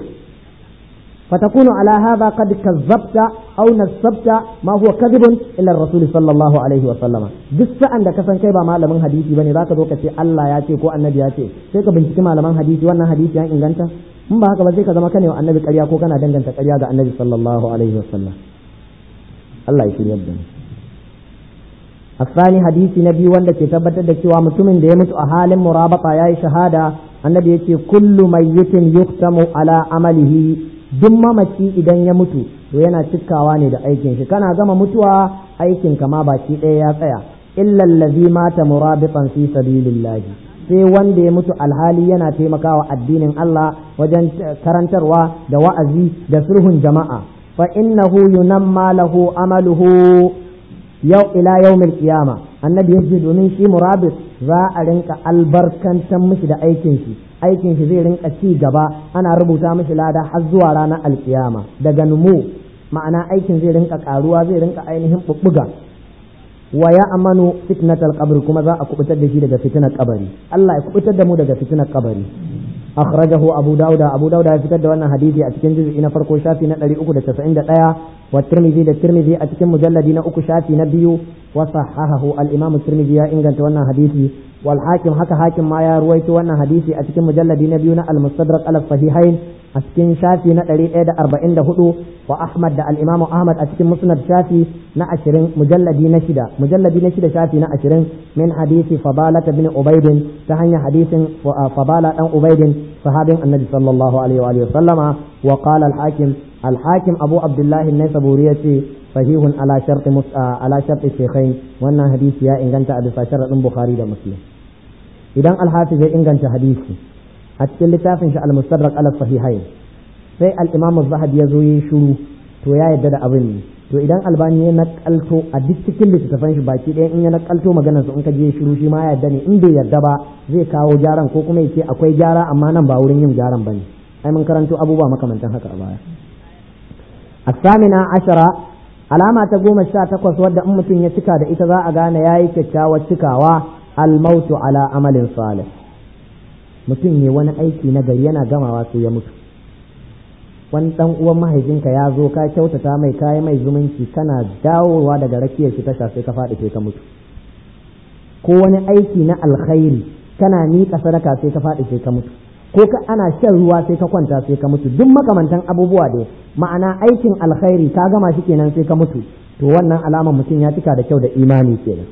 فتكون على هذا قد كذبت أو نسبت ما هو كذب إلى الرسول صلى الله عليه وسلم duk sa'an da ka san kai ba malamin hadisi bane zaka zo ka ce Allah ya ce ko annabi ya ce sai ka binciki malaman hadisi wannan hadisi ya inganta in ba haka ba sai ka zama kane wa annabi ƙarya ko kana danganta ƙarya ga annabi sallallahu alaihi wasallam Allah ya shirya da الثاني حديث نبي wanda ke tabbatar da cewa mutumin da ya mutu a halin murabata yayi shahada annabi yace kullu mayyitin yuktamu ala amalihi duk mamaci idan ya mutu to yana cikawa ne da aikin shi kana gama mutuwa aikin ka ma baki ɗaya ya tsaya illa allazi mata murabitan fi sabilillah sai wanda ya mutu alhali yana taimakawa addinin Allah wajen karantarwa da wa'azi da sulhun jama'a fa innahu yunamma lahu amaluhu yau ila yawmil qiyama annabi yace domin shi murabit za a rinka albarkantar mishi da aikin shi aikin shi zai rinka ci gaba ana rubuta mishi lada har zuwa ranar alkiyama daga numu ma'ana aikin zai rinka karuwa zai rinka ainihin bubbuga wa ya amanu fitnatal qabr kuma za a kubutar da shi daga fitnar kabari Allah ya kubutar da mu daga fitnar kabari akhrajahu abu dauda abu dauda ya fitar da wannan hadisi a cikin juz'i na farko shafi na 391 wa tirmidhi da tirmidhi a cikin mujalladi na uku shafi na biyu wa sahahahu al imam tirmidhi ya inganta wannan hadisi wal hakim haka hakim ma ya ruwaito wannan hadisi a cikin mujalladi na biyu na al mustadrak al sahihain a cikin shafi na 144 wa ahmad da al imam ahmad a cikin musnad shafi na 20 mujalladi na shida mujalladi na shida shafi na 20 min hadisi fadala bin ubaidin ta hanyar hadisin fadala dan ubaidin sahabin annabi sallallahu alaihi wa sallama wa qala al hakim al hakim abu abdullah an-naisaburi yace sahihun ala sharti ala sharti shaykhain wannan hadisi ya inganta a bisa sharadin bukhari da muslim idan al-hafiz ya inganta hadisi a cikin littafin shi al-mustadrak ala sahihain sai al-imam az-zahabi ya zo yi shiru to ya yadda da abin ne to idan albani ya nakalto a duk cikin littattafan shi baki ɗaya in ya nakalto maganar su in ka je shiru shi ma ya yadda ne in bai yadda ba zai kawo gyaran ko kuma yace akwai gyara amma nan ba wurin yin gyaran bane ai mun karanto abubuwa makamantan haka a baya الثامنة عشرة alama ta goma sha takwas wadda in mutum ya cika da ita za a gane ya yi kyakkyawar cikawa almautu ala amalin salih mutum ne wani aiki na gari yana gamawa sai ya mutu wani dan uwan mahaifinka ya zo ka kyautata mai kayi mai zumunci kana dawowa daga rakiyar shi tasha sai ka faɗi sai ka mutu ko wani aiki na alkhairi kana miƙa sadaka sai ka faɗi sai ka mutu ko ka ana shan ruwa sai ka kwanta sai ka mutu duk makamantan abubuwa dai ma'ana aikin alkhairi ka gama shi kenan sai ka mutu to wannan alamar mutum ya cika da kyau da imani kenan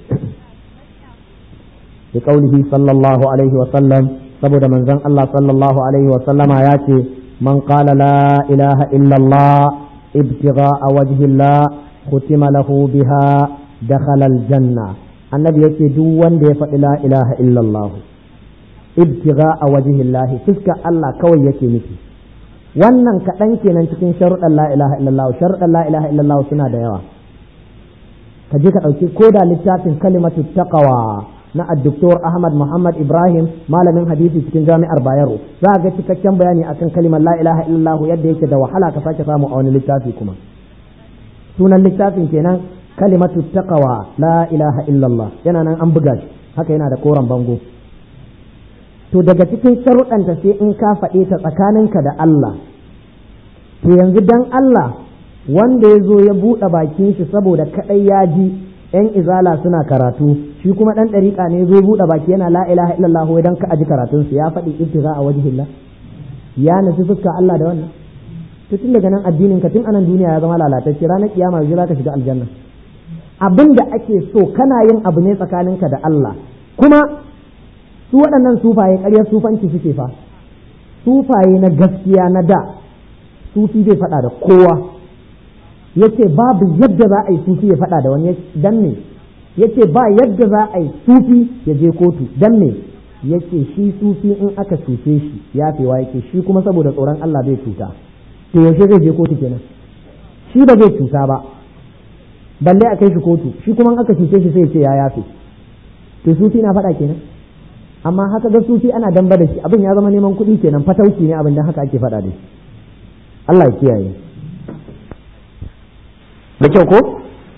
bi qaulihi sallallahu alaihi wa sallam saboda manzon Allah sallallahu alaihi wa sallama ya ce man qala la ilaha illa Allah ibtigha'a wajhi Allah khutima lahu biha dakhala aljanna annabi yace duk wanda ya faɗi la ilaha illa Allah ibtigha a wajihillahi fuska Allah kawai yake nufi wannan kaɗan kenan cikin sharuɗan la ilaha illallah sharuɗan la ilaha illallah suna da yawa ka je ka ɗauki ko da littafin kalimatu taqwa na addoktor Ahmad Muhammad Ibrahim malamin hadisi cikin jami'ar Bayero za ga cikakken bayani akan kalimar la ilaha illallah yadda yake da wahala ka sake samu a wani littafi kuma sunan littafin kenan kalimatu taqwa la ilaha illallah yana nan an buga shi haka yana da koren bango to daga cikin sharuɗanta sai in ka faɗe ta tsakaninka da Allah to yanzu dan Allah wanda ya zo ya buɗe bakin shi saboda kaɗai ya ji ‘yan izala suna karatu shi kuma ɗan ɗariƙa ne zo buɗe baki yana la ilaha illallah wai dan ka aji karatunsu ya faɗi ibtiza a wajhillah ya nufi fuska Allah da wannan to tun daga nan addinin ka tun anan duniya ya zama lalatacce ranar kiyama yanzu zaka shiga aljanna abin da ake so kana yin abu ne tsakaninka da Allah kuma su waɗannan sufaye ƙaryar sufanci suke fa sufaye na gaskiya na da sufi zai faɗa da kowa yace babu yadda za a yi sufi ya faɗa da wani dan me yace ba yadda za a yi sufi ya je kotu dan me yace shi sufi in aka cuce shi yafewa yake shi kuma saboda tsoron Allah zai cuta to yaushe zai je kotu kenan shi ba zai cuta ba balle a kai shi kotu shi kuma in aka cuce shi sai ya ce ya yafe to sufi na faɗa kenan amma haka ga sufi ana damba da shi abin ya zama neman kuɗi kenan fatauci ne abin da haka ake faɗa da shi Allah ya kiyaye da kyau ko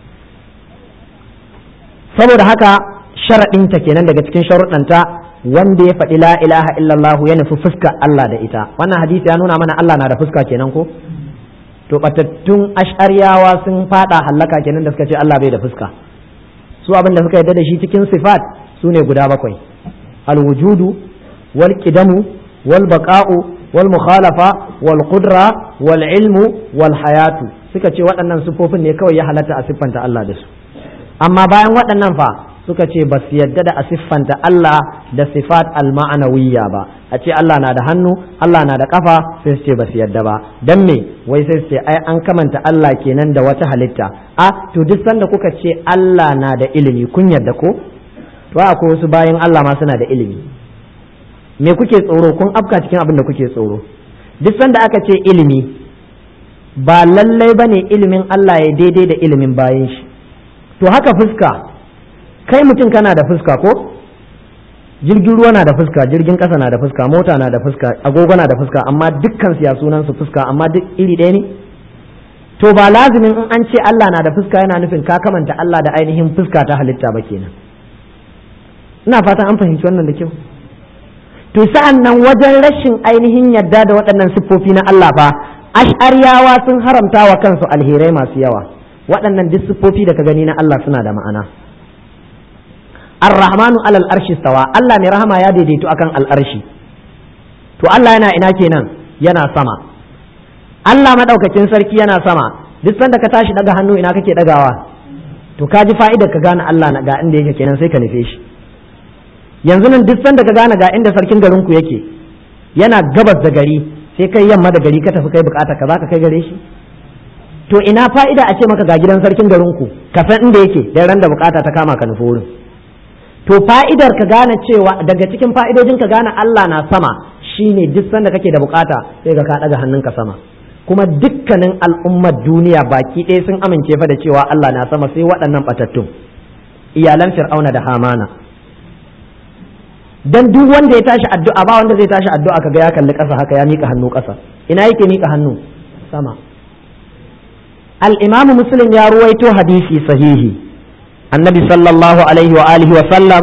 saboda haka sharaɗinta kenan daga cikin sharuɗanta wanda ya faɗi la ilaha illallah ya nufi fuska Allah da ita wannan hadisi ya nuna mana Allah na da fuska kenan ko to batattun ash'ariyawa sun fada hallaka kenan da suka ce Allah bai da fuska su abin da suka yarda da shi cikin sifat su ne guda bakwai الوجود والقدم والبقاء والمخالفة والقدرة والعلم والحياة suka ce waɗannan siffofin ne kawai ya halatta a siffanta Allah da su amma bayan waɗannan fa suka ce ba su yadda da a siffanta Allah da sifat al-ma'anawiyya ba a ce Allah na da hannu Allah na da kafa sai su ce ba su yadda ba dan me wai sai su ce ai an kamanta Allah kenan da wata halitta a to duk sanda kuka ce Allah na da ilimi kun yadda ko to akwai wasu bayan Allah ma suna da ilimi me kuke tsoro kun afka cikin abin da kuke tsoro duk sanda aka ce ilimi ba lallai bane ilimin Allah ya daidai da ilimin bayan shi to haka fuska kai mutum kana da fuska ko jirgin ruwa na da fuska jirgin ƙasa na da fuska mota na da fuska agogo na da fuska amma dukkan siya sunan su fuska amma duk iri ɗaya ne to ba lazimin in an ce Allah na da fuska yana nufin ka kamanta Allah da ainihin fuska ta halitta ba kenan ina fatan an fahimci wannan da kyau to sa'an nan wajen rashin ainihin yadda da waɗannan siffofi na Allah fa ash'ariyawa sun haramta wa kansu alherai masu yawa waɗannan duk siffofi da ka gani na Allah suna da ma'ana ar-rahmanu alal arshi stawa Allah mai rahama ya daidaito akan al'arshi to Allah yana ina kenan yana sama Allah madaukakin sarki yana sama duk sanda ka tashi daga hannu ina kake dagawa to ka ji fa'idar ka gane Allah na ga inda yake kenan sai ka nufe shi yanzu nan duk sanda ka gane ga inda sarkin garin ku yake yana gabas da gari sai kai yamma da gari ka tafi kai bukata ka zaka kai gare shi to ina fa'ida a ce maka ga gidan sarkin garin ku ka san inda yake dan ran da bukata ta kama ka nufi wurin to fa'idar ka gane cewa daga cikin fa'idojin ka gane Allah na sama shine duk sanda kake da bukata sai ga ka daga hannunka sama kuma dukkanin al'ummar duniya baki ɗaya sun amince fa da cewa Allah na sama sai waɗannan batattun iyalan fir'auna da hamana dan duk wanda ya tashi addu'a ba wanda zai tashi addu'a kaga ya kalli ƙasa haka ya mika hannu ƙasa ina yake mika hannu sama al-imamu muslim ya ruwaito hadisi sahihi annabi sallallahu alaihi wa alihi wa sallam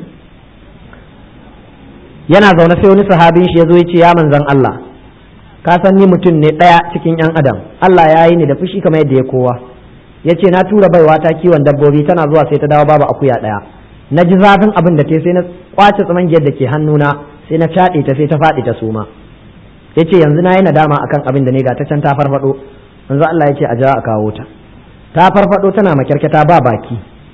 yana zaune sai wani sahabin shi ya zo ya ce ya manzan Allah ka san ni mutum ne ɗaya cikin yan adam Allah ya yi ni da fushi kamar yadda ya kowa ya ce na tura baiwa ta kiwon dabbobi tana zuwa sai ta dawo babu akuya ɗaya na ji zafin abin da ta sai na kwace tsamangiyar da ke hannuna sai na caɗe ta sai ta faɗi ta suma ya ce yanzu na yi nadama akan abin da ne ga ta can ta farfaɗo yanzu Allah ya ce a ja a kawo ta ta farfaɗo tana makyarkyata ba baki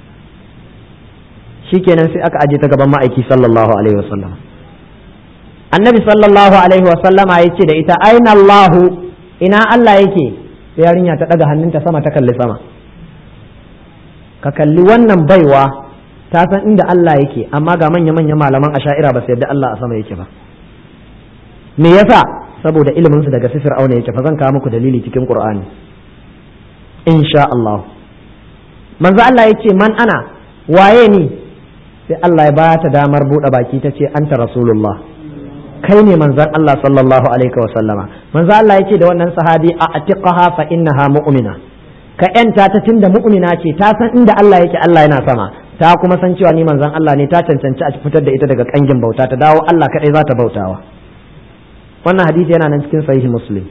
shikenan sai aka aje ta gaban ma'aiki sallallahu alaihi wasallam annabi sallallahu alaihi wasallama ya ce da ita aina Allahu ina Allah yake sai yarinya ta daga hannunta sama ta kalli sama ka kalli wannan baiwa ta san inda Allah yake amma ga manya manya malaman asha'ira ba su yadda Allah a sama yake ba me yasa saboda ilimin su daga sifir auna yake fa zan kawo muku dalili cikin qur'ani insha Allah manzo Allah yace man ana waye ni sai Allah ya ba ta damar buɗe baki ta ce anta rasulullah kai ne manzon Allah sallallahu alaihi wa sallama manzo Allah yace da wannan sahabi a atiqaha fa innaha mu'mina ka yanta ta tunda mu'mina ce ta san inda Allah yake Allah yana sama ta kuma san cewa ni manzon Allah ne ta cancanci a fitar da ita daga kangin bauta ta dawo Allah kadai za ta bautawa wannan hadisi yana nan cikin sahihi muslim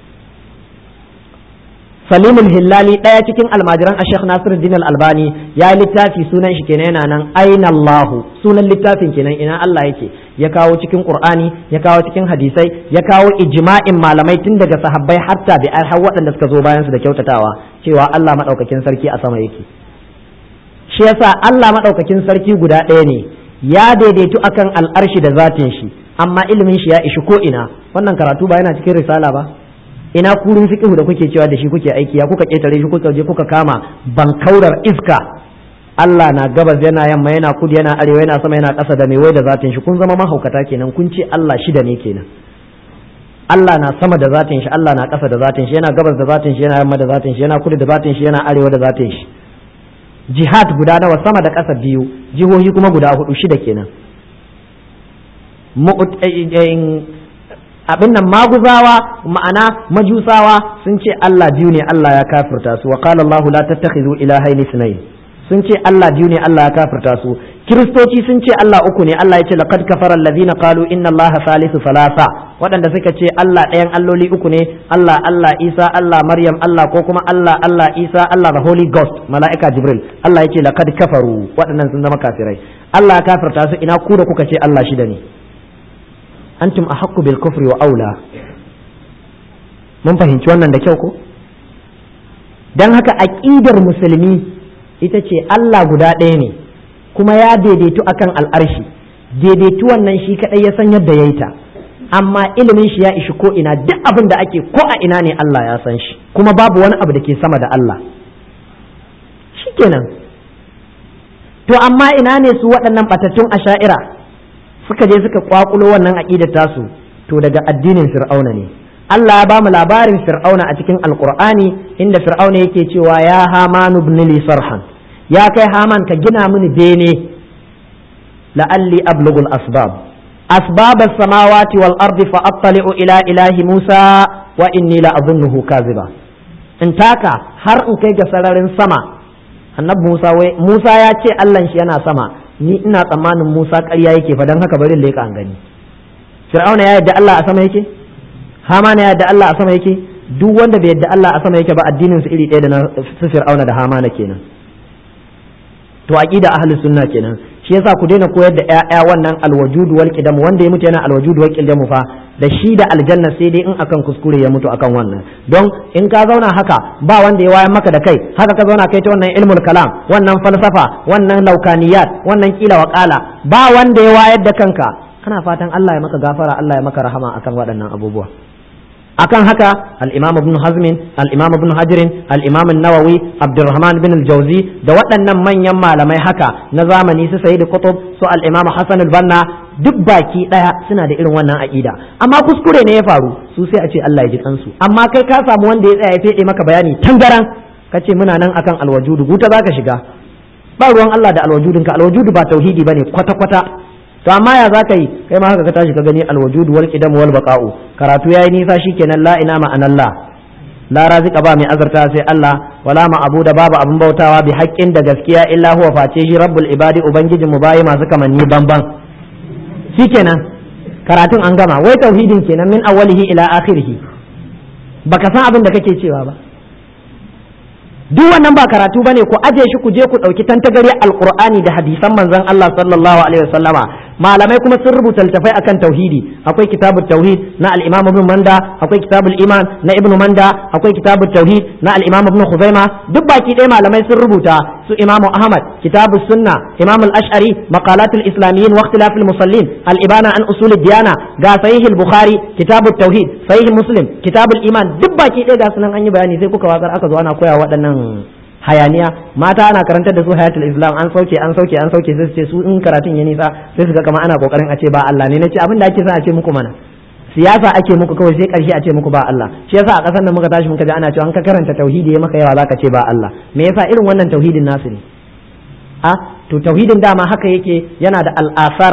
salimul hillali ɗaya cikin almajiran a sheikh nasiruddin al-albani ya littafi sunan shi kenan yana nan aina allahu sunan littafin kenan ina allah yake ya kawo cikin qur'ani ya kawo cikin hadisai ya kawo ijma'in malamai tun daga sahabbai har tabi'ai har waɗanda suka zo bayan su da kyautatawa cewa allah madaukakin sarki a sama yake shi yasa allah madaukakin sarki guda ɗaya ne ya daidaitu akan al'arshi da zatin shi amma ilimin shi ya ishi ko ina wannan karatu ba yana cikin risala ba ina kurin fiqhu da kuke cewa da shi kuke aiki ya kuka ketare shi kuka je kuka kama bankaurar iska Allah na gabas yana yamma yana kudu yana arewa yana sama yana ƙasa da mai wai da zatin shi kun zama mahaukata kenan kun ce Allah shida ne kenan Allah na sama da zatin shi Allah na ƙasa da zatin shi yana gabas da zatin shi yana yamma da zatin shi yana kudu da zatin shi yana arewa da zatin shi jihad guda nawa sama da ƙasa biyu jihohi kuma guda hudu shida kenan abin nan maguzawa ma'ana majusawa sun ce Allah biyu ne Allah ya kafirta su wa qala Allah la tattakhidhu ilahayn ithnayn sun ce Allah biyu ne Allah ya kafirta su kiristoci sun ce Allah uku ne Allah ya ce laqad kafara alladhina qalu inna Allah salisu salasa waɗanda suka ce Allah ɗayan alloli uku ne Allah Allah Isa Allah Maryam Allah ko kuma Allah Allah Isa Allah the Holy Ghost mala'ika Jibril Allah ya ce laqad kafaru waɗannan sun zama kafirai Allah ya kafirta su ina ku da kuka ce Allah shida ne antum ahaqqu bil kufri wa aula mun fahimci wannan da kyau ko dan haka aqidar musulmi ita ce Allah guda ɗaya ne kuma ya daidaitu akan al'arshi daidaitu wannan shi kadai ya san yadda ya yi ta amma ilimin shi ya ishi ko ina duk abin da ake ko a ina ne Allah ya san shi kuma babu wani abu da ke sama da Allah shikenan to amma ina ne su waɗannan batattun asha'ira suka je suka kwakulo wannan aqidar tasu to daga addinin fir'auna ne Allah ya bamu labarin fir'auna a cikin alqur'ani inda fir'auna yake cewa ya hamanu ibn li sarhan ya kai haman ka gina mini bene la'alli ablughul asbab أسباب السماوات والأرض فأطلع إلى إله موسى وإني لأظنه كاذبا in taka har in kai ga sararin sama annabi Musa wai Musa ya ce Allah shi yana sama ni ina tsammanin Musa ƙarya yake fa dan haka bari leƙa an gani Fir'auna ya yadda Allah a sama yake Hamana ya yadda Allah a sama yake duk wanda bai yadda Allah a sama yake ba addinin su iri ɗaya da na su Fir'auna da Hamana kenan to aqida ahlus sunna kenan shi yasa ku daina koyar da ƴaƴa wannan alwajudu wal qidam wanda ya mutu yana alwajudu wal qidam fa da shi da aljanna sai dai in akan kuskure ya mutu akan wannan don in ka zauna haka ba wanda ya wayan maka da kai haka ka zauna kai ta wannan ilmul kalam wannan falsafa wannan laukaniyat wannan kila wa qala ba wanda ya wayar da kanka kana fatan Allah ya maka gafara Allah ya maka rahama akan waɗannan abubuwa akan haka al-imam ibn hazm al-imam ibn hajar al-imam an-nawawi abdurrahman bin al-jawzi da waɗannan manyan malamai haka na zamani su sayyid qutb su al-imam hasan al-banna duk baki daya suna da irin wannan aqida amma kuskure ne ya faru su sai a ce Allah ya ji kansu amma kai ka samu wanda ya tsaya ya fede maka bayani tangaran kace muna nan akan al-wajudu guta zaka shiga ba ruwan Allah da al-wajudinka al-wajudu ba tauhidi bane kwata kwata to amma ya za ka yi kai ma haka ka tashi ka gani alwujudu wal qidam wal baqa'u karatu yayi nisa shikenan la ina ma anallah la razika ba mai azarta sai Allah wala ma abu da babu abun bautawa bi haqqin da gaskiya illa huwa face shi rabbul ibadi ubangijin mu bayi masu kamanni banban shikenan karatun an gama wai tauhidin kenan min awwalihi ila akhirih baka san abin da kake cewa ba duk wannan ba karatu bane ku aje shi ku je ku dauki tantagare alqur'ani da hadisan manzon Allah sallallahu alaihi wasallama malamai kuma sun rubuta littafai akan tauhidi akwai kitabut tauhid na al-imam ibn manda akwai kitabul iman na ibn manda akwai kitabut tauhid na al-imam ibn khuzaima duk baki ɗaya malamai sun rubuta su imam ahmad kitabus sunna imam al-ash'ari maqalatul islamiyyin wa ikhtilafil musallin al-ibana an usul diyana ga sahih al-bukhari kitabut tauhid sahih muslim kitabul iman duk baki ɗaya ga sunan an yi bayani sai kuka watsar aka zo ana koya waɗannan hayaniya mata ana karantar da su hayatul islam an sauke an sauke an sauke sai su ce su in karatun ya nisa sai su ga kamar ana kokarin a ce ba Allah ne nace abin da ake son a ce muku mana siyasa ake muku kawai sai karshe a ce muku ba Allah shi yasa a kasar da muka tashi muka ji ana cewa an ka karanta tauhidi ya maka yawa zaka ce ba Allah me yasa irin wannan tauhidin nasu ne a to tauhidin dama haka yake yana da al-asar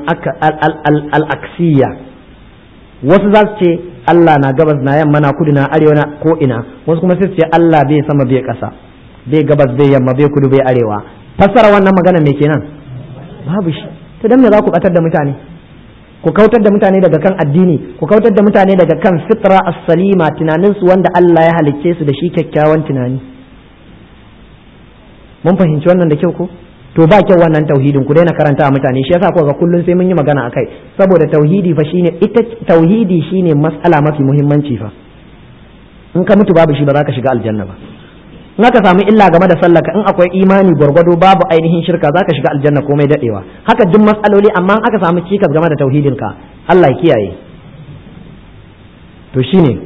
al-aksiyya wasu za su ce Allah na gabas na yamma na kudu na arewa na ko ina wasu kuma sai su ce Allah bai sama bai kasa bai gabas bai yamma bai kudu bai arewa fassara wannan magana me kenan babu shi to dan me za ku batar da mutane ku kautar da mutane daga kan addini ku kautar da mutane daga kan fitra as-salima tunanin su wanda Allah ya halicce su da shi kyakkyawan tunani mun fahimci wannan da kyau ko to ba kyau wannan tauhidin ku daina karanta a mutane shi yasa ko ga kullun sai mun yi magana akai saboda tauhidi fa shine ita tauhidi shine mas'ala mafi muhimmanci fa in ka mutu babu shi ba za ka shiga aljanna ba in aka samu illa game da sallaka in akwai imani gwargwado babu ainihin shirka za ka shiga aljanna komai dadewa haka duk matsaloli amma in aka samu cikas game da tauhidin ka Allah ya kiyaye to shine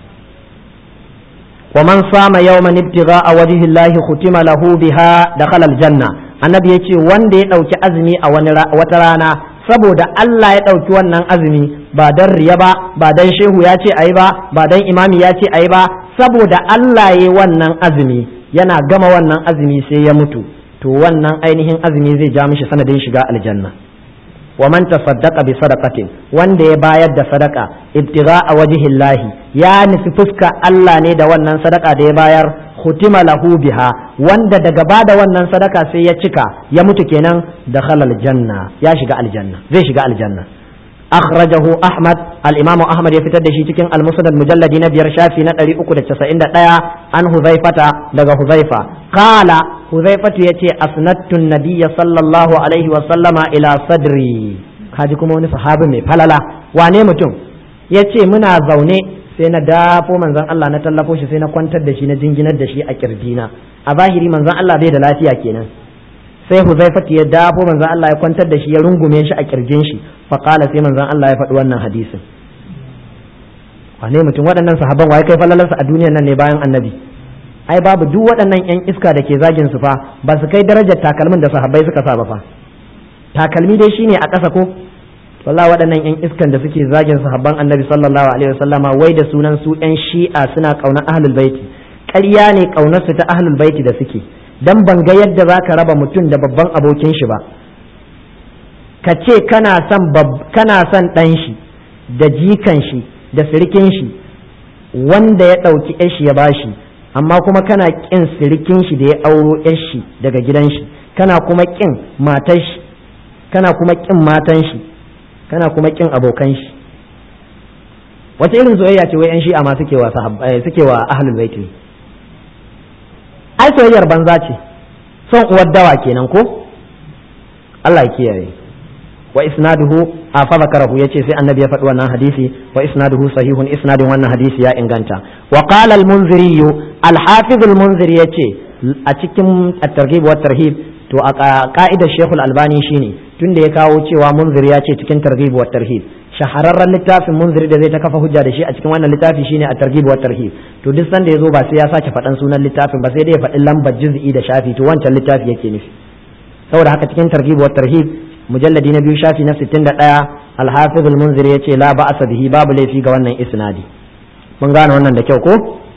ومن صام يوما ابتغاء وجه الله ختم له بها دخل الجنة annabi ya ce wanda ya ɗauki azumi a wata rana saboda Allah ya ɗauki wannan azumi ba don riya ba ba don shehu ya ce ayi ba ba don imami ya ce ayi ba saboda Allah ya wannan azumi yana gama wannan azumi sai ya mutu to wannan ainihin azumi zai ja mishi sanadin shiga aljanna wa man tasaddaqa bi sadaqatin wanda ya bayar da sadaka ibtigha'a wajhillahi ya nufi fuska Allah ne da wannan sadaka da ya bayar hutima lahu biha wanda daga bada wannan sadaka sai ya cika ya mutu kenan da halal janna ya shiga aljanna zai shiga aljanna akhrajahu ahmad al-imamu ahmad ya fitar da shi cikin al-musnad mujalladi na biyar shafi na 391 an huzaifata daga huzaifa qala huzaifatu yace asnattu nabiyya sallallahu alaihi wa sallama ila sadri kaji kuma wani sahabi mai falala wane mutum yace muna zaune sai na dafo manzon Allah na tallafo shi sai na kwantar da shi na jinginar da shi a kirdina a zahiri manzon Allah bai da lafiya kenan sai huzaifatu ya dafo manzon Allah ya kwantar da shi ya rungume shi a kirjin shi fa qala sai manzon Allah ya faɗi wannan hadisin wane mutum waɗannan sahabban waye kai falalarsa a duniyar nan ne bayan annabi ai babu duk waɗannan yan iska da ke zagin su fa ba su kai darajar takalmin da sahabbai suka sa ba fa takalmi dai shine a ƙasa ko wallahi waɗannan yan iskan da suke zagin sahabban annabi sallallahu alaihi wasallama wai da sunan su yan shi'a suna ƙaunar ahlul baiti ƙarya ne ƙaunar su ta ahlul baiti da suke dan ban ga yadda zaka raba mutum da babban abokin shi ba ka ce kana son kana son ɗan shi da jikan shi da sirikin shi wanda ya ɗauki shi ya bashi amma kuma kana ƙin sirikin shi da ya auro shi daga gidan shi kana kuma ƙin matar shi kana kuma ƙin matan shi kana kuma ƙin abokan shi wata irin soyayya ce wai yan shi'a ma suke wa suke wa ahlul bait ne ai soyayyar banza ce son uwar dawa kenan ko Allah ya kiyaye wa isnaduhu a fa zakarahu yace sai annabi ya faɗi wannan hadisi wa isnaduhu sahihun isnadin wannan hadisi ya inganta wa qala al-munziri al-hafiz al-munziri yace a cikin at-targhib wa tarhib to a ka'idar Sheikh al-Albani shine tunda ya kawo cewa munziri ya ce cikin targhib wa tarhib shahararren littafin munziri da zai ta kafa hujja da shi a cikin wannan littafi shine a targhib wa tarhib to duk sanda yazo ba sai ya sake faɗan sunan littafin ba sai dai ya faɗi lambar juz'i da shafi to wancan littafi yake nufi saboda haka cikin targhib wa tarhib mujalladi na biyu shafi na 61 al-hafiz al-munzir yace la ba'asa bihi babu laifi ga wannan isnadi mun gane wannan da kyau ko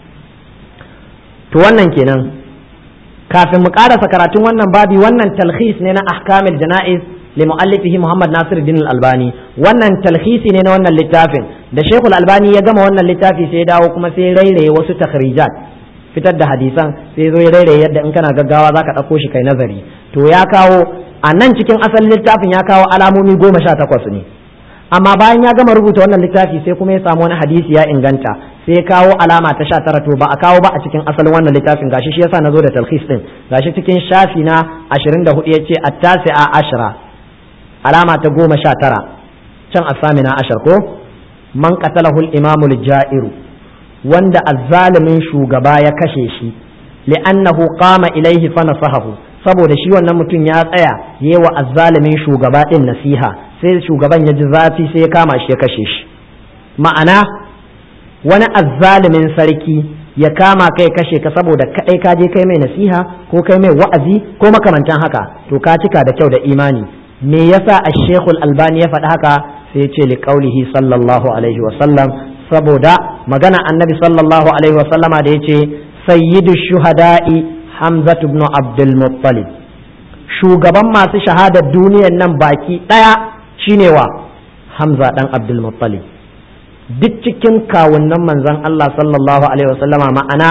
to wannan kenan kafin mu karasa karatun wannan babi wannan talhis ne na ahkamil jana'iz li muallifihi Muhammad Nasir din al-Albani wannan talhisi ne na wannan littafin da Sheikh al-Albani ya gama wannan littafi sai ya dawo kuma sai rairaye wasu takhrijat fitar da hadisan sai zo ya rairaye yadda in kana gaggawa zaka dauko shi kai nazari to ya kawo a nan cikin asalin littafin ya kawo alamomi goma sha takwas ne amma bayan ya gama rubuta wannan littafi sai kuma ya samu wani hadisi ya inganta sai ya kawo alama ta sha tara to ba a kawo ba a cikin asalin wannan littafin gashi shi yasa na zo da talhis din gashi cikin shafi na ashirin da hudu ya ce attasi'a ashira alama ta goma sha tara can asamina ashar ko man qatalahu al-imamu jairu wanda azzalimin shugaba ya kashe shi li'annahu qama ilaihi fa nasahahu saboda shi wannan mutum ya tsaya yi wa azzalimin shugaba din nasiha sai shugaban ya ji zafi sai ya kama shi ya kashe shi ma'ana wani azzalimin sarki ya kama kai kashe ka saboda kadai ka je kai mai nasiha ko kai mai wa'azi ko makamantan haka to ka cika da kyau da imani me yasa ash-shaykhul albani ya faɗi haka sai ya ce li qaulihi sallallahu alaihi wa sallam saboda magana annabi sallallahu alaihi wa sallama da yace sayyidu shuhada'i Hamza ibn Abdul Muttalib shugaban masu shahadar duniyar nan baki ɗaya shine wa Hamza dan Abdul Muttalib duk cikin kawunan manzon Allah sallallahu alaihi wasallama ma'ana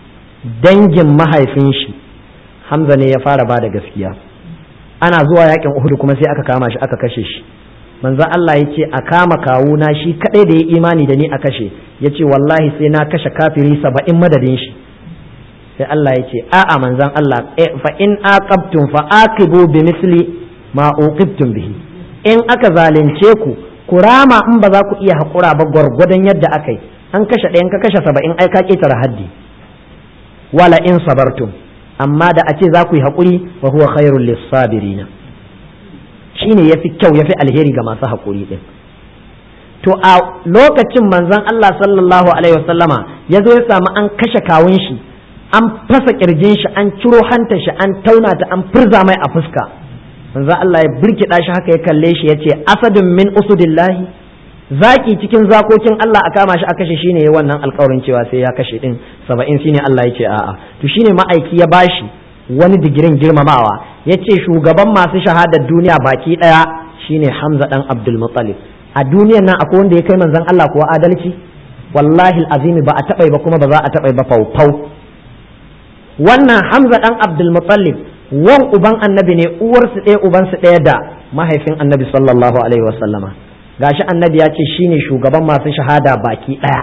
dangin mahaifin shi Hamza ne ya fara bada gaskiya ana zuwa yakin Uhud kuma sai aka kama shi aka kashe shi manzon Allah ya ce a kama kawuna shi kadai da ya imani da ni a kashe ya ce wallahi sai na kashe kafiri saba'in madadin shi sai Allah ya ce a'a manzan Allah fa in aqabtum fa aqibu bi misli ma uqibtum bihi in aka zalunce ku ku rama in ba za ku iya hakura ba gwargwadon yadda aka yi an kashe ɗayan ka kashe saba'in ai ka ƙetare haddi wala in sabartum amma da a ce za ku yi haƙuri wa huwa khairul lissabirina shine yafi kyau yafi alheri ga masu haƙuri din to a lokacin manzon Allah sallallahu alaihi wasallama ya zo ya samu an kashe kawun shi an fasa kirjin shi an ciro hanta shi an tauna ta an furza mai a fuska manzo Allah ya birkida shi haka ya kalle shi yace asadun min usudillahi zaki cikin zakokin Allah a kama shi a kashe shine yayin wannan alƙawarin cewa sai ya kashe din 70 shine Allah yace a'a to shine ma'aiki ya bashi wani digirin girmamawa yace shugaban masu shahadar duniya baki daya shine Hamza dan Abdul Muttalib a duniyar nan akwai wanda ya kai manzon Allah kuwa adalci wallahi azimi ba a taɓa ba kuma ba za a taɓa ba faufau wannan hamza dan abdul muttalib wan uban annabi ne uwarsu ɗaya ubansu ɗaya da mahaifin annabi sallallahu alaihi wasallama gashi annabi ya ce shine shugaban masu shahada baki ɗaya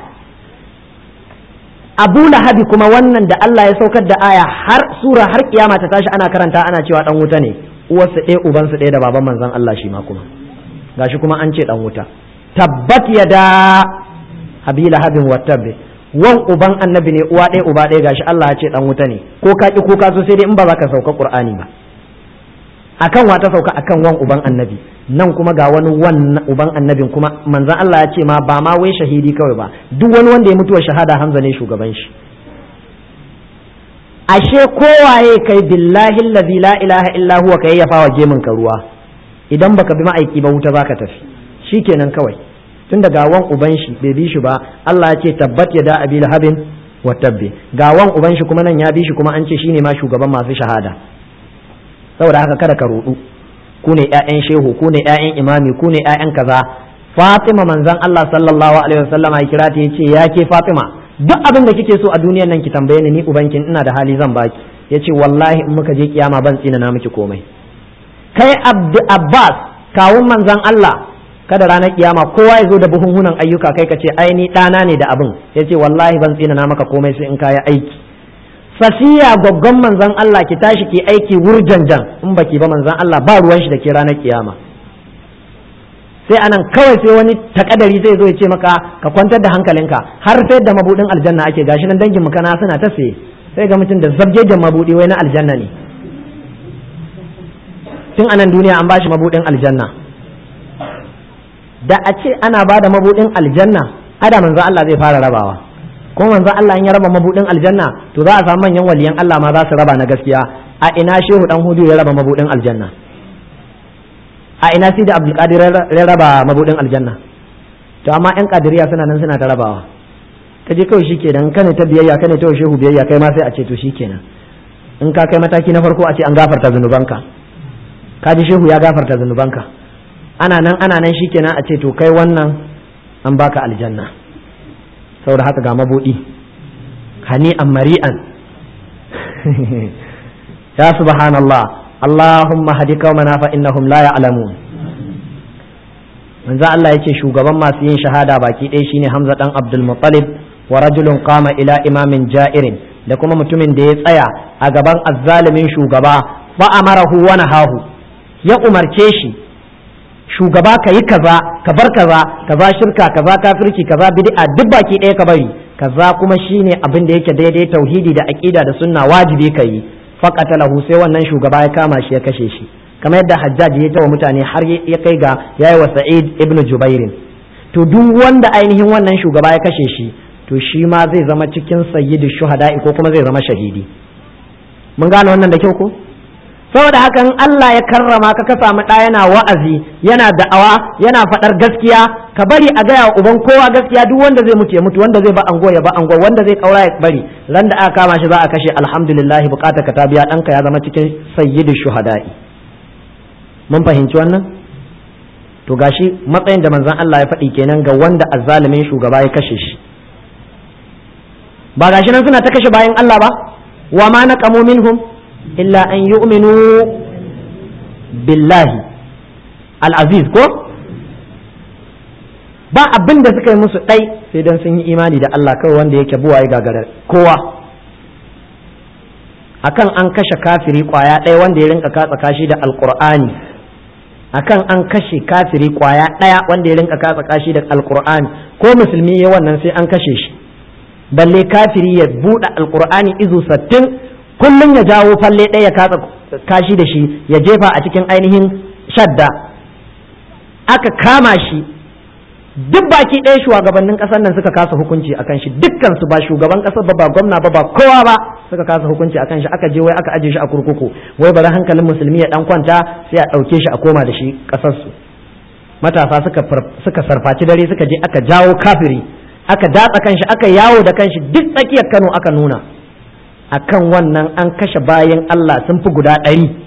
abu lahabi kuma wannan da Allah ya saukar da aya har sura har kiyama ta tashi ana karanta ana cewa dan wuta ne uwarsu ɗaya ubansu ɗaya da baban manzon Allah shi ma kuma gashi kuma an ce dan wuta tabbat yada abi lahabin wa tabbi wan uban annabi ne uwa ɗaya uba ɗaya gashi Allah ya ce dan wuta ne ko ka ki ko ka so sai dai in ba za ka sauka qur'ani ba akan wa ta sauka akan wan uban annabi nan kuma ga wani wan uban annabin kuma manzon Allah ya ce ma ba ma wai shahidi kawai ba duk wani wanda ya mutuwa shahada Hamza ne shugaban shi ashe kowaye kai billahi allazi la ilaha illa huwa kai yafa wa gemin ka ruwa idan baka bi ma'aiki ba wuta zaka tafi shikenan kawai tun da gawan uban shi bai bi shi ba Allah ya ce tabbat ya da abi lahabin wa tabbi gawan uban shi kuma nan ya bi shi kuma an ce shine ma shugaban masu shahada saboda haka kada ka rudu ku ne ƴaƴan shehu ku ne ƴaƴan imami ku ne ƴaƴan kaza Fatima manzon Allah sallallahu alaihi wasallam ya kira ta yace ya ke Fatima duk abin da kike so a duniyar nan ki tambaye ni ni ubankin ina da hali zan baki yace wallahi in muka je kiyama ban tsina na miki komai kai Abdu Abbas kawun manzon Allah kada ranar kiyama kowa ya zo da buhunhunan ayyuka kai ka ce ai ni ɗana ne da abin ya ce wallahi ban tsina na maka komai sai in kaya aiki safiya gwaggon manzan Allah ki tashi ki aiki wurjanjan in baki ba manzan Allah ba ruwan shi da ke ranar kiyama sai anan kawai sai wani takadari zai zo ya ce maka ka kwantar da hankalinka har sai da mabudin aljanna ake gashi nan dangin mu kana suna ta saye sai ga mutum da zabjejen mabudi wai na aljanna ne tun anan duniya an bashi mabudin aljanna da a ce ana ba da mabudin aljanna ada manzo Allah zai fara rabawa kuma manzo Allah in ya raba mabudin aljanna to za a samu manyan waliyan Allah ma za su raba na gaskiya a ina shehu dan hudu ya raba mabudin aljanna a ina sidi abdul qadir ya raba mabudin aljanna to amma yan kadiriya suna nan suna ta rabawa kaje kawai shikenan kane ta biyayya kane ta shehu biyayya kai ma sai a ce to shikenan in ka kai mataki na farko a ce an gafarta zunubanka ka ji shehu ya gafarta zunubanka ana nan ana nan shikenan a ce to kai wannan an baka aljanna saboda haka ga mabudi hani'an mari'an ya subhanallah allahumma hadi qaumana fa innahum la ya'lamun manzo Allah yace shugaban masu yin shahada baki ɗaya shine Hamza dan Abdul Muttalib wa rajulun qama ila imamin ja'irin da kuma mutumin da ya tsaya a gaban azzalimin shugaba fa amarahu wa nahahu ya umarce shi shugaba ka yi kaza ka bar kaza kaza shirka kaza kafirci kaza bid'a duk baki ɗaya ka bari kaza kuma shine abin da yake daidai tauhidi da aqida da sunna wajibi ka yi faqatalahu sai wannan shugaba ya kama shi ya kashe shi kamar yadda hajjaj ya tawa mutane har ya kai ga yayi wa sa'id ibnu jubairin to duk wanda ainihin wannan shugaba ya kashe shi to shi ma zai zama cikin sayyidu shuhada'i ko kuma zai zama shahidi mun gane wannan da kyau ko saboda haka in Allah ya karrama ka ka samu ɗa yana wa'azi yana da'awa yana faɗar gaskiya ka bari a gaya uban kowa gaskiya duk wanda zai mutu ya mutu wanda zai ba ango ya ba ango wanda zai kaura ya bari ran da aka kama shi za a kashe alhamdulillah bukata ka ta biya ɗanka ya zama cikin sayyidu shuhada'i mun fahimci wannan to gashi matsayin da manzon Allah ya faɗi kenan ga wanda azzalimin shugaba ya kashe shi ba gashi nan suna ta kashe bayan Allah ba wa ma naqamu minhum illa an yu'minu billahi al-aziz ko ba abin da suka yi musu ɗai sai dan sun yi imani da Allah kawai wanda yake buwa ya gagara kowa akan an kashe kafiri kwaya ɗaya wanda ya rinka katsa kashi da alqur'ani akan an kashe kafiri kwaya ɗaya wanda ya rinka katsa kashi da alqur'ani ko musulmi ya wannan sai an kashe shi balle kafiri ya buɗe alqur'ani izu sattin kullum ya jawo falle ɗaya ya katsa kashi da shi ya jefa a cikin ainihin shadda aka kama shi duk baki ɗaya shugabannin ƙasar nan suka kasa hukunci a kan shi dukkan su ba shugaban ƙasar ba ba gwamna ba ba kowa ba suka kasa hukunci a kan shi aka je wai aka aje shi a kurkuku wai bari hankalin musulmi ya dan kwanta sai a ɗauke shi a koma da shi ƙasar su matasa suka suka sarfaci dare suka je aka jawo kafiri aka datsa kanshi aka yawo da kanshi duk tsakiyar Kano aka nuna akan wannan an kashe bayan Allah sun fi guda ɗari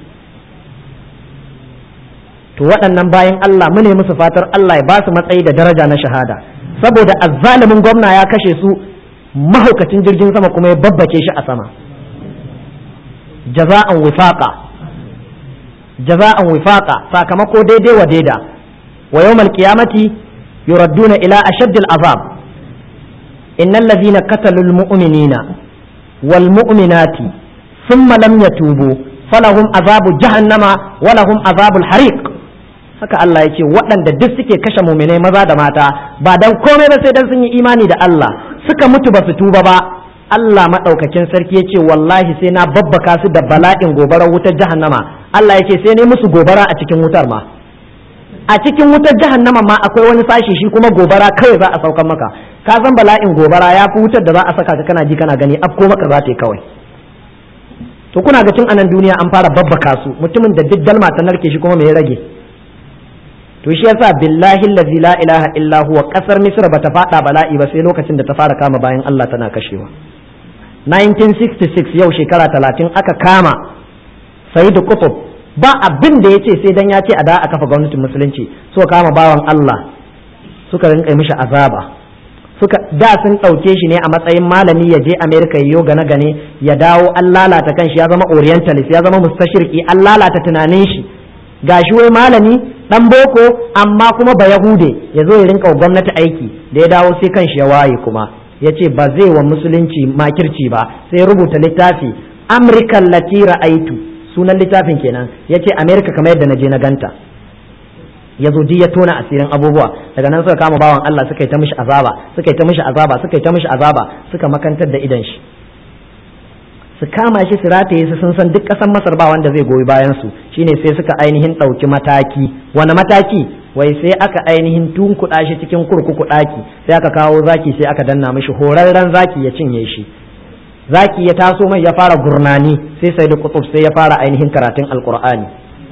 to waɗannan bayan Allah mu ne musu fatar Allah ya ba su matsayi da daraja na shahada saboda azzalimin gwamna ya kashe su mahaukacin jirgin sama kuma ya babbake shi a sama jaza'an wifaqa jaza'an wifaqa sakamako daidai wa daida wa yawmal qiyamati yuradduna ila ashaddil azab innal ladhina qatalul mu'minina wal mu'minati thumma lam yatubu falahum azabu jahannama wa lahum azabul hariq haka Allah ya ce waɗanda duk suke kashe muminai maza da mata ba dan komai ba sai dan sun yi imani da Allah suka mutu ba su tuba ba Allah maɗaukakin sarki ya ce wallahi sai na babbaka su da bala'in gobarar wutar jahannama Allah ya ce sai ne musu gobara a cikin wutar ma a cikin wutar jahannama ma akwai wani sashi shi kuma gobara kawai za a saukan maka ka san bala'in gobara ya fi wutar da za a saka ka kana ji kana gani afko maka za ta yi kawai to kuna ga tun anan duniya an fara babbaka su mutumin da duk dalma ta narke shi kuma me ya rage to shi yasa billahi allazi la ilaha illa huwa kasar misra bata fada bala'i ba sai lokacin da ta fara kama bayan Allah tana kashewa 1966 yau shekara 30 aka kama Sayyid Qutb ba abin da yace sai dan ya ce a da a kafa gwamnatin musulunci so kama bawan Allah suka rinka mishi azaba suka da sun ɗauke shi ne a matsayin malami ya je Amerika ya gane gane ya dawo an lalata kanshi ya zama orientalist ya zama mustashirki an lalata tunanin shi gashi wai malami dan boko amma kuma ba yahude ya zo ya rinka gwamnati aiki da ya dawo sai kanshi ya waye kuma ya ce ba zai wa musulunci makirci ba sai rubuta littafi amrikan latira aitu sunan littafin kenan ya ce amerika kamar yadda na je na ganta ya zo ya tona asirin abubuwa daga nan suka kama bawan Allah suka yi ta mishi azaba suka yi ta mishi azaba suka yi ta mishi azaba suka makantar da idan shi su kama shi su rataye su sun san duk ƙasar masar ba wanda zai goyi bayan su shine sai suka ainihin ɗauki mataki wani mataki wai sai aka ainihin tunkuɗa shi cikin kurkuku ɗaki sai aka kawo zaki sai aka danna mishi horarren zaki ya cinye shi zaki ya taso mai ya fara gurnani sai sai da kutub sai ya fara ainihin karatun alkur'ani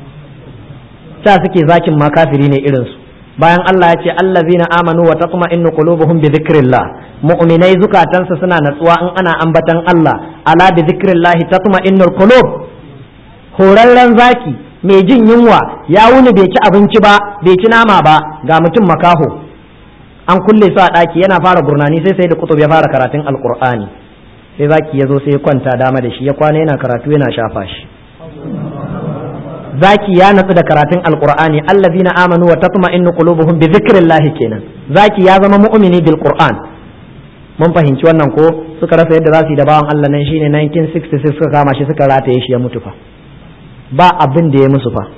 ta suke zakin ma kafiri ne irin su bayan Allah ya ce allazina amanu wa tatma'innu qulubuhum bi dhikrillah mu'minai zukatansu suna natsuwa in ana ambatan Allah ala bi dhikrillah tatma'innul qulub horarren zaki mai jin yunwa ya wuni bai ci abinci ba bai ci nama ba ga mutum makaho an kulle su a ɗaki yana fara gurnani sai sai da kutub ya fara karatun alqur'ani sai zaki ya zo sai ya kwanta dama da shi ya kwana yana karatu yana shafa shi zaki ya natsu da karatun alqur'ani allazina amanu wa tatma'innu qulubuhum bi dhikrillah kenan zaki ya zama mu'mini bil qur'an mun fahimci wannan ko suka rasa yadda za su yi da bawan Allah nan shine 1966 suka kama shi suka rataye shi ya mutu fa ba abin da ya musu fa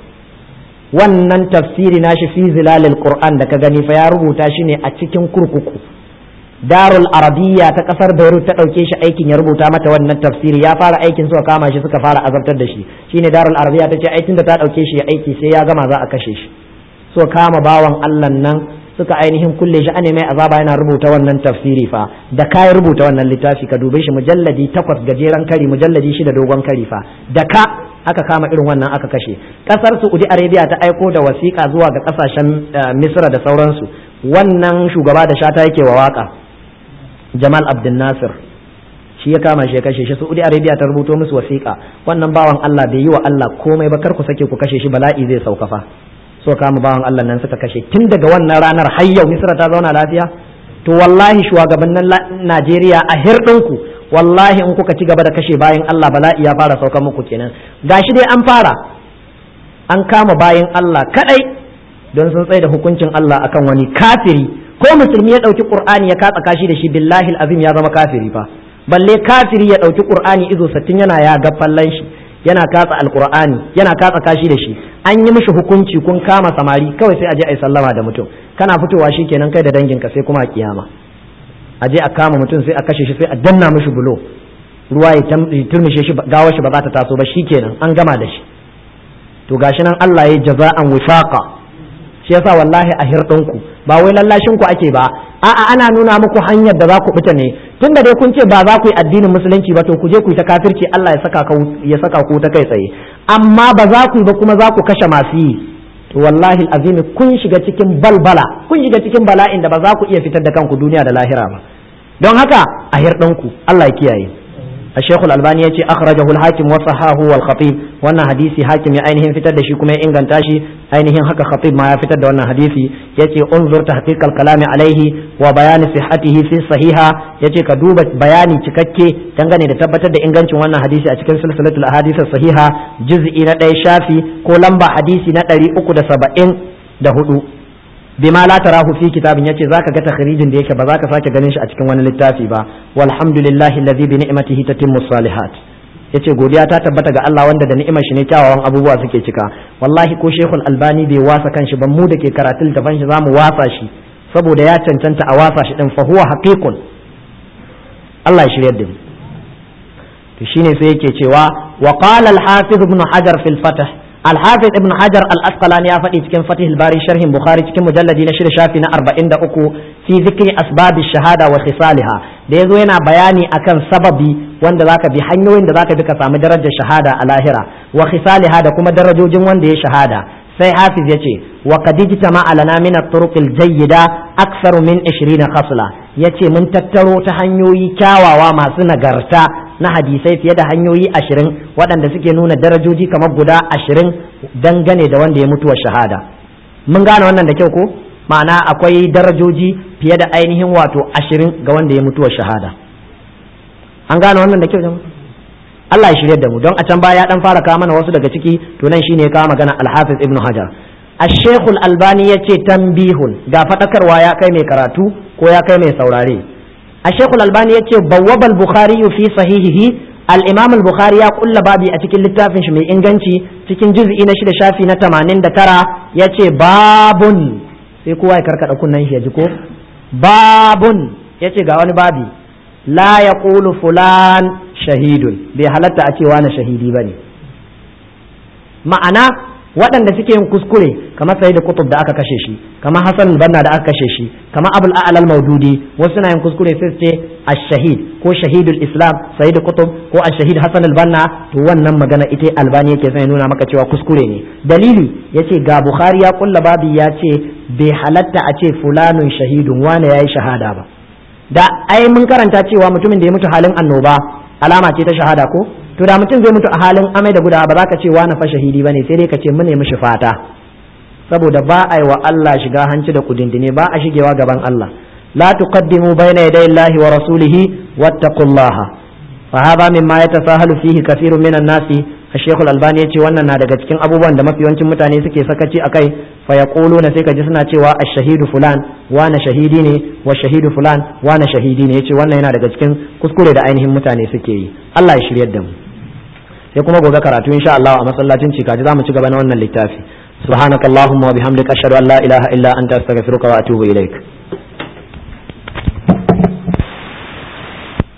wannan tafsiri nashi fi zilalil qur'an da ka gani fa ya rubuta shi ne a cikin kurkuku darul arabiyya ta kasar beirut ta ɗauke shi aikin ya rubuta mata wannan tafsiri ya fara aikin suka kama shi suka fara azabtar da shi shine darul arabiyya ta ce aikin da ta ɗauke shi ya aiki sai ya gama za a kashe shi so kama bawan allah nan suka ainihin kulle shi ane mai azaba yana rubuta wannan tafsiri fa da ka rubuta wannan littafi ka dube shi mujalladi takwas gajeren kari mujalladi shida dogon kari fa da ka aka kama irin wannan aka kashe kasar saudi arabia ta aiko da wasiƙa zuwa ga kasashen misra da sauransu wannan shugaba da shata yake wa waka Jamal Abdul Nasir shi ya kama shi ya kashe shi Saudi Arabia ta rubuto musu wasiƙa wannan bawan Allah bai yi wa Allah komai ba kar ku sake ku kashe shi bala'i zai sauka fa so kama bawan Allah nan suka kashe tun daga wannan ranar har yau Misra ta zauna lafiya to wallahi shugabannin Najeriya a hirɗinku wallahi in kuka ci gaba da kashe bayan Allah bala'i ya fara sauka muku kenan gashi dai an fara an kama bayan Allah kadai don sun tsaye da hukuncin Allah akan wani kafiri ko musulmi ya ɗauki qur'ani ya katsa kashi da shi billahi azim ya zama kafiri fa balle kafiri ya ɗauki qur'ani izo sattin yana ya ga fallan shi yana katsa alqur'ani yana katsa kashi da shi an yi mishi hukunci kun kama samari kawai sai a je a yi sallama da mutum kana fitowa shi kenan kai da danginka sai kuma a kiyama a je a kama mutum sai a kashe shi sai a danna mishi bulo ruwa ya turmishe shi gawar shi ba za ta taso ba shi kenan an gama da shi to gashi nan Allah ya jaza'an wifaqa shi yasa wallahi a hirɗinku ba wai lallashin ku ake ba a'a ana nuna muku hanyar da za ku fita ne tunda dai kun ce ba za ku yi addinin musulunci ba to ku je ku yi ta kafirci Allah ya saka ka ya saka ku ta kai tsaye amma ba za ku yi ba kuma za ku kashe masu yi to wallahi azimi kun shiga cikin balbala kun shiga cikin bala'in da ba za ku iya fitar da kanku duniya da lahira ba don haka a hirɗinku Allah ya kiyaye الشيخ الألباني يتي أخرجه الحاكم وصححه والخطيب وأن حديثي حاكم أينهم فتد شي كما إنغان تاشي أينهم حكى خطيب ما يفتد وأن حديثي يتي انظر تحقيق الكلام عليه وبيان صحته في الصحيحة يتي كدوبة بياني تككي تنغني تتبتد إنغان وأن حديثي أتكن سلسلة الأحاديث الصحيحة جزء ندي شافي كولمبا حديثي ندري أكد سبعين دهدو bima la tarahu fi kitabin yace zaka ga takhrijin da yake ba zaka sake ganin shi a cikin wani littafi ba walhamdulillahi alladhi bi ni'matihi tatimmu salihat yace godiya ta tabbata ga Allah wanda da ni'imar shi ne kyawawan abubuwa suke cika wallahi ko shekul albani bai wasa kanshi ba mu da ke karatun littafin shi zamu wasa shi saboda ya cancanta a wasa shi din fa huwa haqiqun Allah ya shiryar da mu to shine sai yake cewa wa qala al-hafiz ibn hajar fil fath al-hafiz ibn hajar al-asqalani ya faɗi cikin fatih al-bari sharhin bukhari cikin mujalladi na shida shafi na 43 fi zikri asbabi shahada wa khisaliha da yazo yana bayani akan sababi wanda zaka bi hanyoyin da zaka bi ka samu darajar shahada a lahira wa khisaliha da kuma darajojin wanda ya shahada sai hafiz ya ce wa qadijta ma'alana min at-turuq al-jayyida aktharu min 20 khasla yace mun tattaro ta hanyoyi kyawawa masu nagarta na hadisai fiye da hanyoyi ashirin waɗanda suke nuna darajoji kamar guda ashirin dangane da wanda ya mutuwa shahada mun gane wannan da kyau ko ma'ana akwai darajoji fiye da ainihin wato ashirin ga wanda ya mutuwa shahada an gane wannan da kyau jama'a Allah ya shirya da mu don a can baya ya dan fara kawo mana wasu daga ciki to nan shine ya kawo magana Al-Hafiz Ibn Hajar Al-Sheikh Al-Albani yace tanbihun ga fadakarwa ya kai mai karatu ko ya kai mai saurare Al-Sheikh Al-Albani yace bawwaba al-Bukhari fi sahihihi al-Imam al-Bukhari ya kulla babi a cikin littafin shi mai inganci cikin juz'i na shida shafi na 89 yace babun sai kowa ya karkada kunnan shi ya ji ko babun yace ga wani babi la yaqulu fulan shahidun bai halatta a cewa na shahidi ba ne ma'ana waɗanda suke yin kuskure kamar sai da kutub da aka kashe shi kamar hasan banna da aka kashe shi kamar abul a'lal maududi wasu na yin kuskure sai ce ash-shahid ko shahidul islam sai da kutub ko ash-shahid hasan banna to wannan magana ita albani yake sai nuna maka cewa kuskure ne dalili yace ga bukhari ya kulla babi ya ce bai halatta a ce fulanun shahidun wane yayi shahada ba da ai mun karanta cewa mutumin da ya mutu halin annoba alama ce ta shahada ko to da mutum zai mutu a halin amai da gudawa ba za ka ce wani fa shahidi bane sai dai ka ce mu ne mishi fata saboda ba a yi wa Allah shiga hanci da kudindine ba a shigewa gaban Allah la tuqaddimu bayna yaday Allahi wa rasulihi wattaqullaha fa hadha mimma yatasahalu fihi kathirun minan nasi Sheikh Al-Albani yace wannan na daga cikin abubuwan da mafi yawancin mutane suke sakaci akai fa yaquluna sai ka ji suna cewa ash-shahidu fulan wana shahidi ne wa shahidu fulan wana shahidi ne yace wannan yana daga cikin kuskure da ainihin mutane suke yi Allah ya shiryar da mu sai kuma gobe karatu insha Allah a masallacin cikaji zamu ci gaba na wannan littafi subhanakallahumma wa bihamdika ashhadu an la ilaha illa anta astaghfiruka wa atubu ilaik